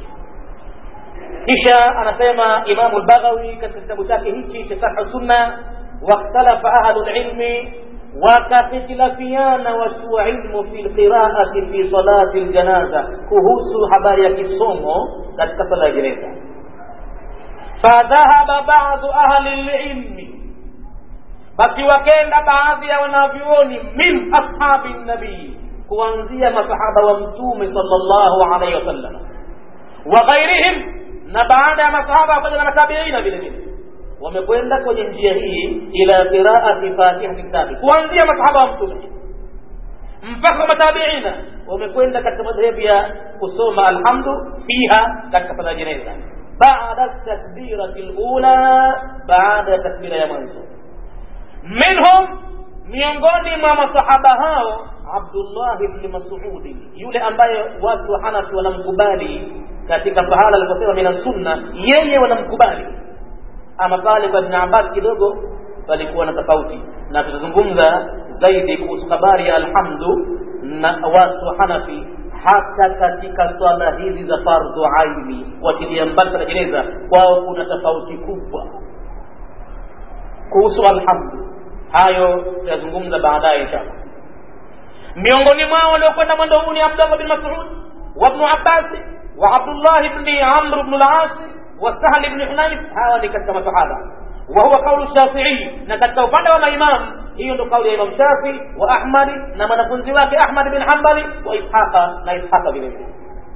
Speaker 1: kisha anasema imamu lbaghawi katika kitabu chake hichi cha sarhu sunna wakhtalafa ahlu lilmi wakahitilafiana watu wa ilmu fi lqiraati fi salati ljanaza kuhusu habari ya kisomo katika sala ya jeneza fadhahaba badu ahli lilmi basi wakenda baadhi ya wanavyuoni min ashabi nabii kuanzia masahaba wa mtume sallallahu alaihi wasallam wa ghairihim na baada ya masahaba pamoja na matabiina vile vile wamekwenda kwenye njia hii ila qiraati fatihati kitabi kuanzia masahaba wa mtume mpaka matabiina wamekwenda katika madhehebu ya kusoma alhamdu fiha katika sala jeneza baada takbirati lula baada ya takbira ya mwanzo minhum miongoni mwa masahaba hao abdullah bni masudi yule ambaye watu wa hanafi wanamkubali katika pahala aliposema mina sunna yeye wanamkubali ama pale kwa ibn abbas kidogo palikuwa na tofauti na tutazungumza zaidi kuhusu habari ya alhamdu na watu wa hanafi hata katika swala hizi za fardhu aini watilia mbali sana jeneza kwao kuna tofauti kubwa kuhusu alhamdu hayo tutazungumza baadaye inshallah miongoni mwao waliokwenda mwendo huu ni abdullah bin masud wabnu abbasi وعبد الله بن عمرو بن العاص وسهل بن حنيف هذا katika masahaba وهو قول الشافعي na katika upande wa maimam hiyo ndo kauli ya Imam Shafi wa Ahmad na mwanafunzi wake Ahmad bin Hanbali wa Ishaqa na Ishaqa vile vile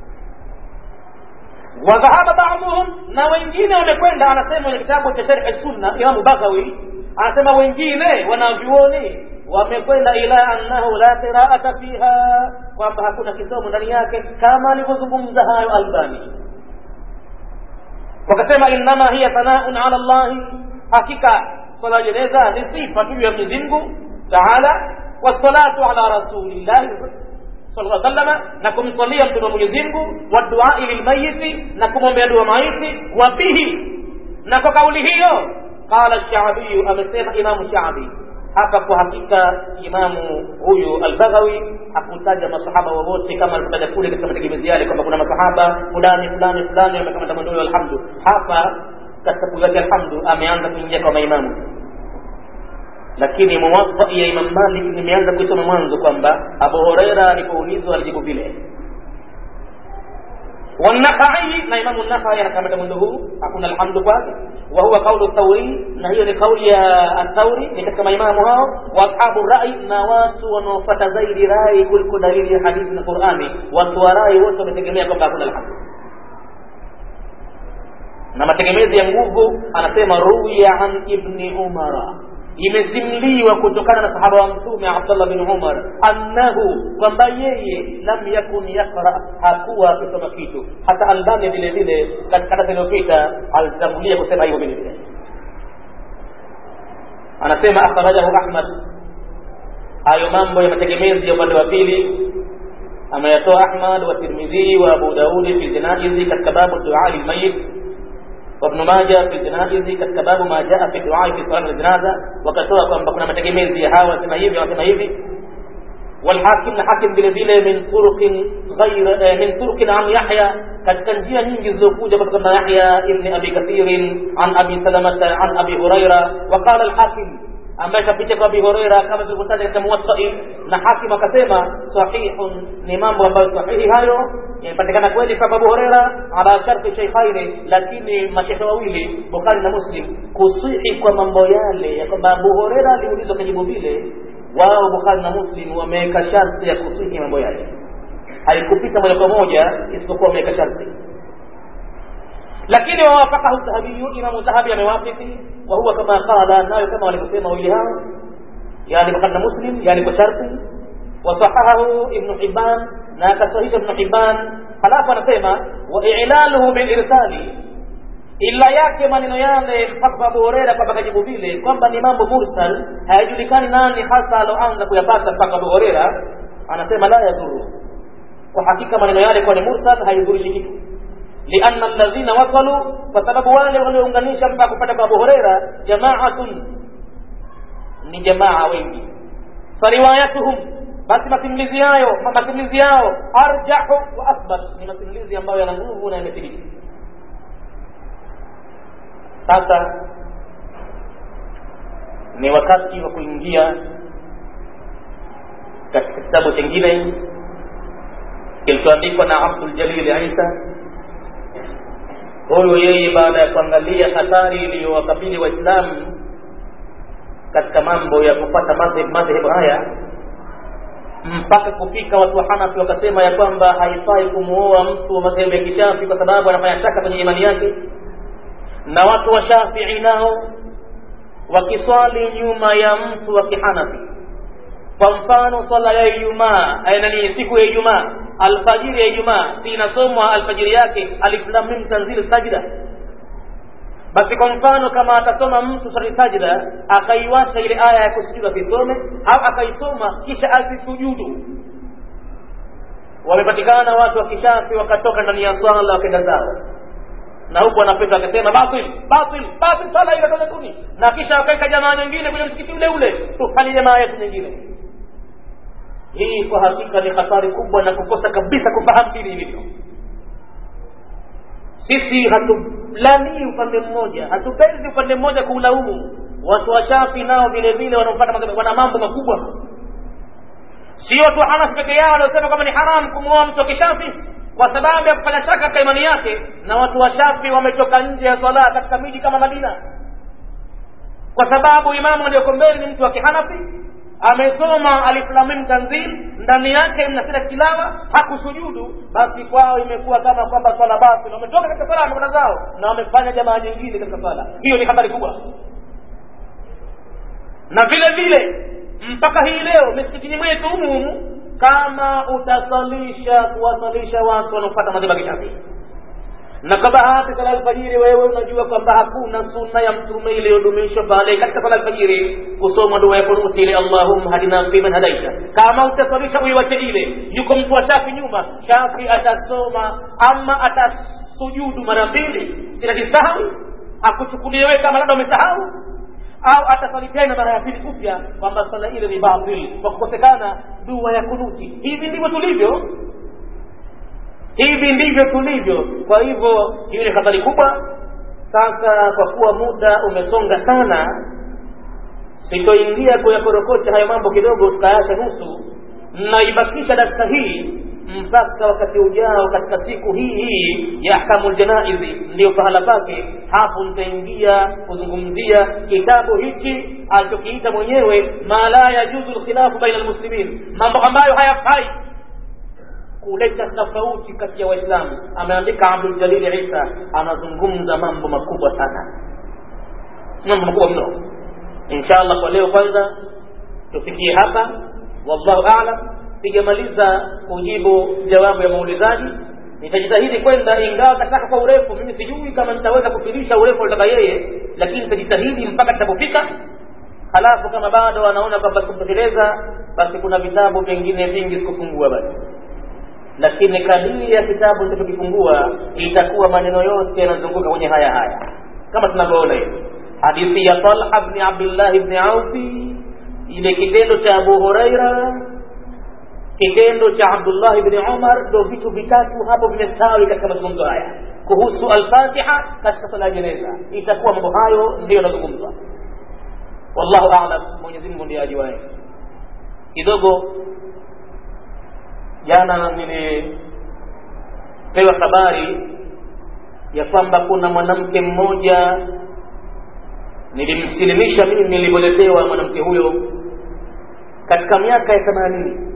Speaker 1: wadhahaba ba'dhum na wengine wamekwenda anasema kwenye kitabu cha Sharh Sunna Imam Baghawi anasema wengine wanavyuoni wamekwenda ila annahu la qira'ata fiha kwamba hakuna kisomo ndani yake kama alivyozungumza hayo Albani wakasema innama hiya thanaun ala Allah hakika sala jeneza ni sifa tu ya Mwenyezi Mungu Taala wassalatu ala rasulillah sallallahu alaihi wasallam na kumsalia mtume wa Mwenyezi Mungu wa du'a lilmayiti na kumwombea dua maiti wa bihi na kwa kauli hiyo qala ash-Sha'bi amesema Imam Sha'bi hapa kwa hakika imamu huyu albaghawi hakutaja masahaba wowote kama alivyotaja kule katika mategemezi yale kwamba kuna masahaba fulani fulani fulani wamekamata mwendo alhamdu hapa katika kuzaji alhamdu ameanza kuingia kwa maimamu lakini muwafa ya imam malik nimeanza kuisoma mwanzo kwamba abu horeira alipoulizwa alijibu vile والنخعي na imamu nakhai anakamata mwendo huu hakuna alhamdu kwake wa huwa qaulu thauri na hiyo ni kauli ya athauri ni katika maimamu hao wa ashabu rai na watu wanaofuata zaidi rai kuliko dalili ya hadithi na qurani watu wa rai wote wametegemea kwamba hakuna alhamdu na mategemezi ya nguvu anasema ruya an ibni umara imesimliwa kutokana na sahaba wa mtume Abdullah bin Umar annahu kwamba yeye lam yakun yaqra hakuwa akisoma kitu hata Albani vile vile katika darasa iliyopita alitangulia kusema hivyo vile vile anasema akhrajahu Ahmad hayo mambo ya mategemezi ya upande wa pili ameyatoa Ahmad wa Tirmidhi wa Abu Daudi fi janaizi katika babu du'a lilmayit وابن ماجه في الجنائز katika babu ma jaa fi du'a fi salat al-janaza wakatoa kwamba kuna mategemezi ya hawa wasema hivi wasema hivi والحاكم الحاكم vile vile min turuq ghayr min turuq an Yahya katika njia nyingi zilizokuja kutoka na Yahya ibn Abi Kathir an Abi Salamah an Abi Huraira وقال الحاكم ambaye kapita kwa Abi Huraira kama tulivyotaja katika Muwatta'i na hakim akasema sahihun ni mambo ambayo sahihi hayo yamepatikana kweli kwa Abu Huraira ala sharti shaykhaini lakini mashaikh wawili Bukhari na Muslim kusihi kwa mambo yale ya kwamba Abu Huraira aliulizwa kujibu vile wao Bukhari na Muslim wameweka sharti ya kusihi mambo yale haikupita moja kwa moja isipokuwa wameweka sharti lakini wawafakahu dhahabiyu imamu dhahabi amewafiki wa huwa kama qala nayo kama walivyosema wawili hao yani bukhari na muslim yani kwa sharti wasahahahu ibnu hibban na akasahisha ibnu hibban halafu anasema wa ilaluhu bilirsali ila yake maneno yale mpaka kwa Abu Huraira kwamba kajibu vile kwamba ni mambo mursal hayajulikani nani hasa aloanza kuyapata mpaka Abu Huraira anasema la yadhuru kwa hakika maneno yale kwa ni mursal haidhurishi kitu lianna alladhina wasalu kwa sababu wale waliounganisha mpaka kupata kwa Abu Huraira jamaatun ni jamaa wengi fariwayatuhum basi masimulizi yayo masimulizi yao arjahu wa athbat ni masimulizi ambayo yana nguvu na yamethibiti sasa ni wakati wa kuingia katika kitabu chengine kilichoandikwa na Abdul Jalil Isa huyu yeye baada ya kuangalia hatari iliyowakabili waislamu katika mambo ya kupata madhehebu haya mpaka kufika watu wa Hanafi wakasema ya kwamba haifai kumuoa mtu wa madhehebu ya kishafi kwa sababu anafanya shaka kwenye imani yake na watu wa Shafii nao wakiswali nyuma ya mtu wa kihanafi kwa mfano swala ya Ijumaa nani siku ya Ijumaa alfajiri ya Ijumaa si inasomwa alfajiri yake alif lam mim tanzil sajda basi kwa mfano kama atasoma mtu swali sajda akaiwacha ile aya ya kusujudu akisome au akaisoma kisha asisujudu wamepatikana watu wa kishafi wakatoka ndani ya swala wakaenda zao na huku wanapita akasema batil batil batil swala ile toka kuni na kisha wakaweka jamaa nyingine kwenye msikiti ule ule tufanye jamaa yetu nyingine hii kwa hakika ni hatari kubwa na kukosa kabisa kufahamu dini ilivyo sisi hatulanii upande mmoja hatupendi upande mmoja kuulaumu watu washafi nao vile vile wanaopata wana mambo makubwa sio watu wa hanafi peke yao waliosema kwamba ni haram kumwoa mtu wa kishafi kwa sababu ya kufanya shaka katika imani yake na watu wa shafi wametoka nje ya swala katika miji kama madina kwa sababu imamu aliyoko mbele ni mtu wa kihanafi amesoma aliflamim tanzil ndani yake mnasira tilawa hakusujudu basi kwao imekuwa kama kwamba swala batil wametoka katika swala wamekwenda zao na wamefanya jamaa nyingine katika swala hiyo ni habari kubwa na vile vile mpaka hii leo misikitini mwetu humu humu kama utasalisha kuwasalisha watu wanaopata madhehebu ya Kishafii na kwa bahati sala alfajiri wewe unajua kwamba hakuna sunna ya mtume iliyodumishwa pale katika sala alfajiri kusoma dua ya kunuti ile allahumma hadina fi man hadaita kama utasalisha uiwache ile yuko mtu wa shafi nyuma shafi atasoma ama atasujudu mara mbili sinajisahau akuchukulie wewe kama labda umesahau au atasali tena mara ya pili upya kwamba swala ile ni batil kwa kukosekana dua ya kunuti hivi ndivyo tulivyo hivi ndivyo tulivyo kwa hivyo hiyo ni hatari kubwa sasa kwa kuwa muda umesonga sana sitoingia kuyakorokocha hayo mambo kidogo tukaacha nusu naibakisha darsa hii mpaka wakati ujao katika siku hii hii ya ahkamul janaizi ndiyo pahala pake hapo nitaingia kuzungumzia kitabu hiki alichokiita mwenyewe ma la yajuzu lkhilafu baina almuslimin mambo ambayo hayafai kuleta tofauti kati ya waislamu ameandika abdul jalil isa anazungumza mambo makubwa sana mambo makubwa mno insha allah kwa leo kwanza tufikie hapa wallahu alam sijamaliza kujibu jawabu ya maulizaji nitajitahidi kwenda ingawa kataka kwa urefu mimi sijui kama nitaweza kufilisha urefu alitaka yeye lakini nitajitahidi mpaka tutapofika halafu kama bado anaona kwamba sikutosheleza basi kuna vitabu vingine vingi sikufungua basi lakini kadiri ya kitabu nitachokifungua itakuwa maneno yote yanazunguka kwenye haya haya kama tunavyoona hivi hadithi ya talha bni abdillah bni aufi ile kitendo cha abu huraira kitendo cha abdullah bni umar ndo vitu vitatu hapo vimestawi katika mazungumzo haya kuhusu alfatiha katika sala ya jeneza itakuwa mambo hayo ndiyo yanazungumzwa wallahu alam mwenyezi mungu ndiye ajuaye kidogo jana nilipewa habari ya kwamba kuna mwanamke mmoja nilimsilimisha mimi nilivyoletewa mwanamke huyo katika miaka ya themanini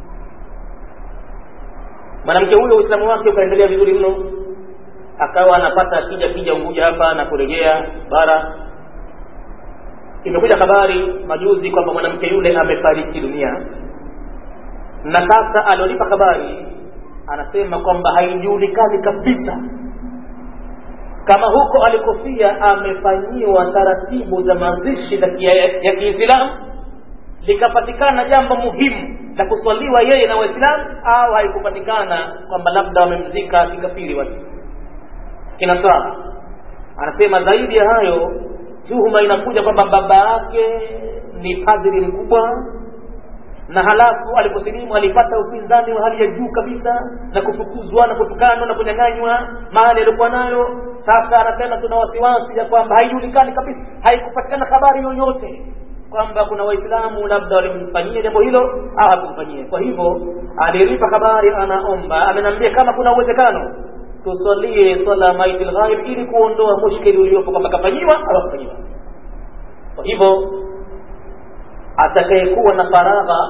Speaker 1: mwanamke huyo uislamu wake ukaendelea vizuri mno akawa anapata akija kija unguja hapa na kurejea bara imekuja habari majuzi kwamba mwanamke yule amefariki dunia na sasa alionipa habari anasema kwamba haijulikani kabisa kama huko alikofia amefanyiwa taratibu za mazishi ya kiislamu likapatikana jambo muhimu la kuswaliwa yeye na waislamu au haikupatikana kwamba labda wamemzika kikafiri watu kinaswala anasema zaidi ya hayo tuhuma inakuja kwamba baba yake ni padri mkubwa na halafu aliposilimu alipata upinzani wa hali ya juu kabisa na kufukuzwa na kutukanwa na kunyang'anywa mahali aliokuwa nayo sasa anasema tuna wasiwasi ya kwamba haijulikani kabisa haikupatikana habari yoyote kwamba kuna waislamu labda walimfanyia jambo hilo au hakumfanyia kwa hivyo aliripa habari anaomba amenambia kama kuna uwezekano tusalie swala maiti lghaib ili kuondoa mushkili uliopo kwamba kafanyiwa au hakufanyiwa kwa hivyo atakayekuwa na faragha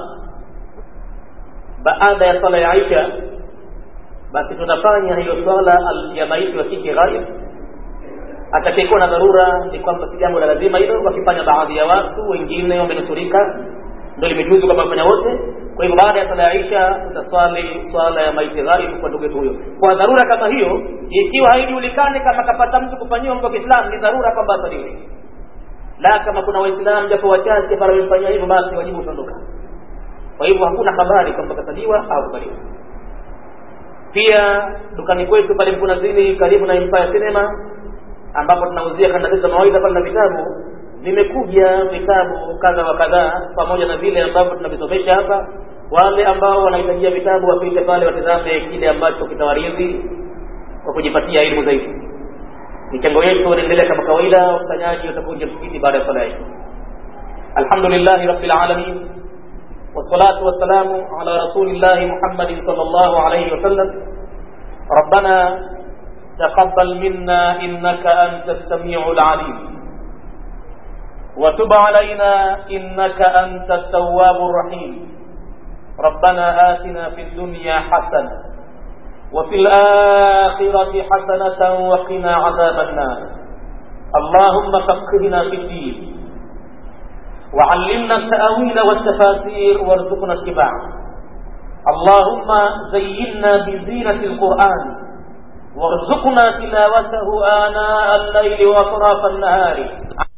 Speaker 1: baada ya swala ya Aisha basi tunafanya hiyo swala ya maiti wa kike ghaib atakayekuwa na dharura ni kwamba si jambo la lazima hilo wakifanya baadhi ya watu wengine wamenusurika ndio limejuzu kama wafanya wote kwa hivyo baada ya swala ya Aisha tutaswali swala ya maiti ghaib kwa ndugu yetu huyo kwa dharura kama hiyo ikiwa haijulikani kama kapata mtu kufanyiwa mtu wa Kiislamu ni dharura kwamba asaliwe la kama kuna waislamu japo wachache pale wamefanyia hivyo basi wajibu utaondoka kwa hivyo hakuna habari kwamba kasaliwa au kubaliwa pia dukani kwetu pale Mkunazini karibu na Empire Cinema ambapo tunauzia kanda zetu za mawaidha pale na vitabu vimekuja vitabu kadha wa kadhaa pamoja na vile ambavyo tunavisomesha hapa wale ambao wanahitajia vitabu wapite pale watizame kile ambacho kitawaridhi kwa kujipatia elimu zaidi michango yetu inaendelea kama kawaida wakusanyaji watakuja msikiti baada ya swala hii alhamdulillahi rabbil alamin والصلاة والسلام على رسول الله محمد صلى الله عليه وسلم ربنا تقبل منا إنك أنت السميع العليم وتب علينا إنك أنت التواب الرحيم ربنا آتنا في الدنيا حسنة وفي الآخرة حسنة وقنا عذاب النار اللهم فقهنا في الدين وعلمنا التأويل والتفاسير وارزقنا اتباعه اللهم زينا بزينة القرآن وارزقنا تلاوته آناء الليل وأطراف النهار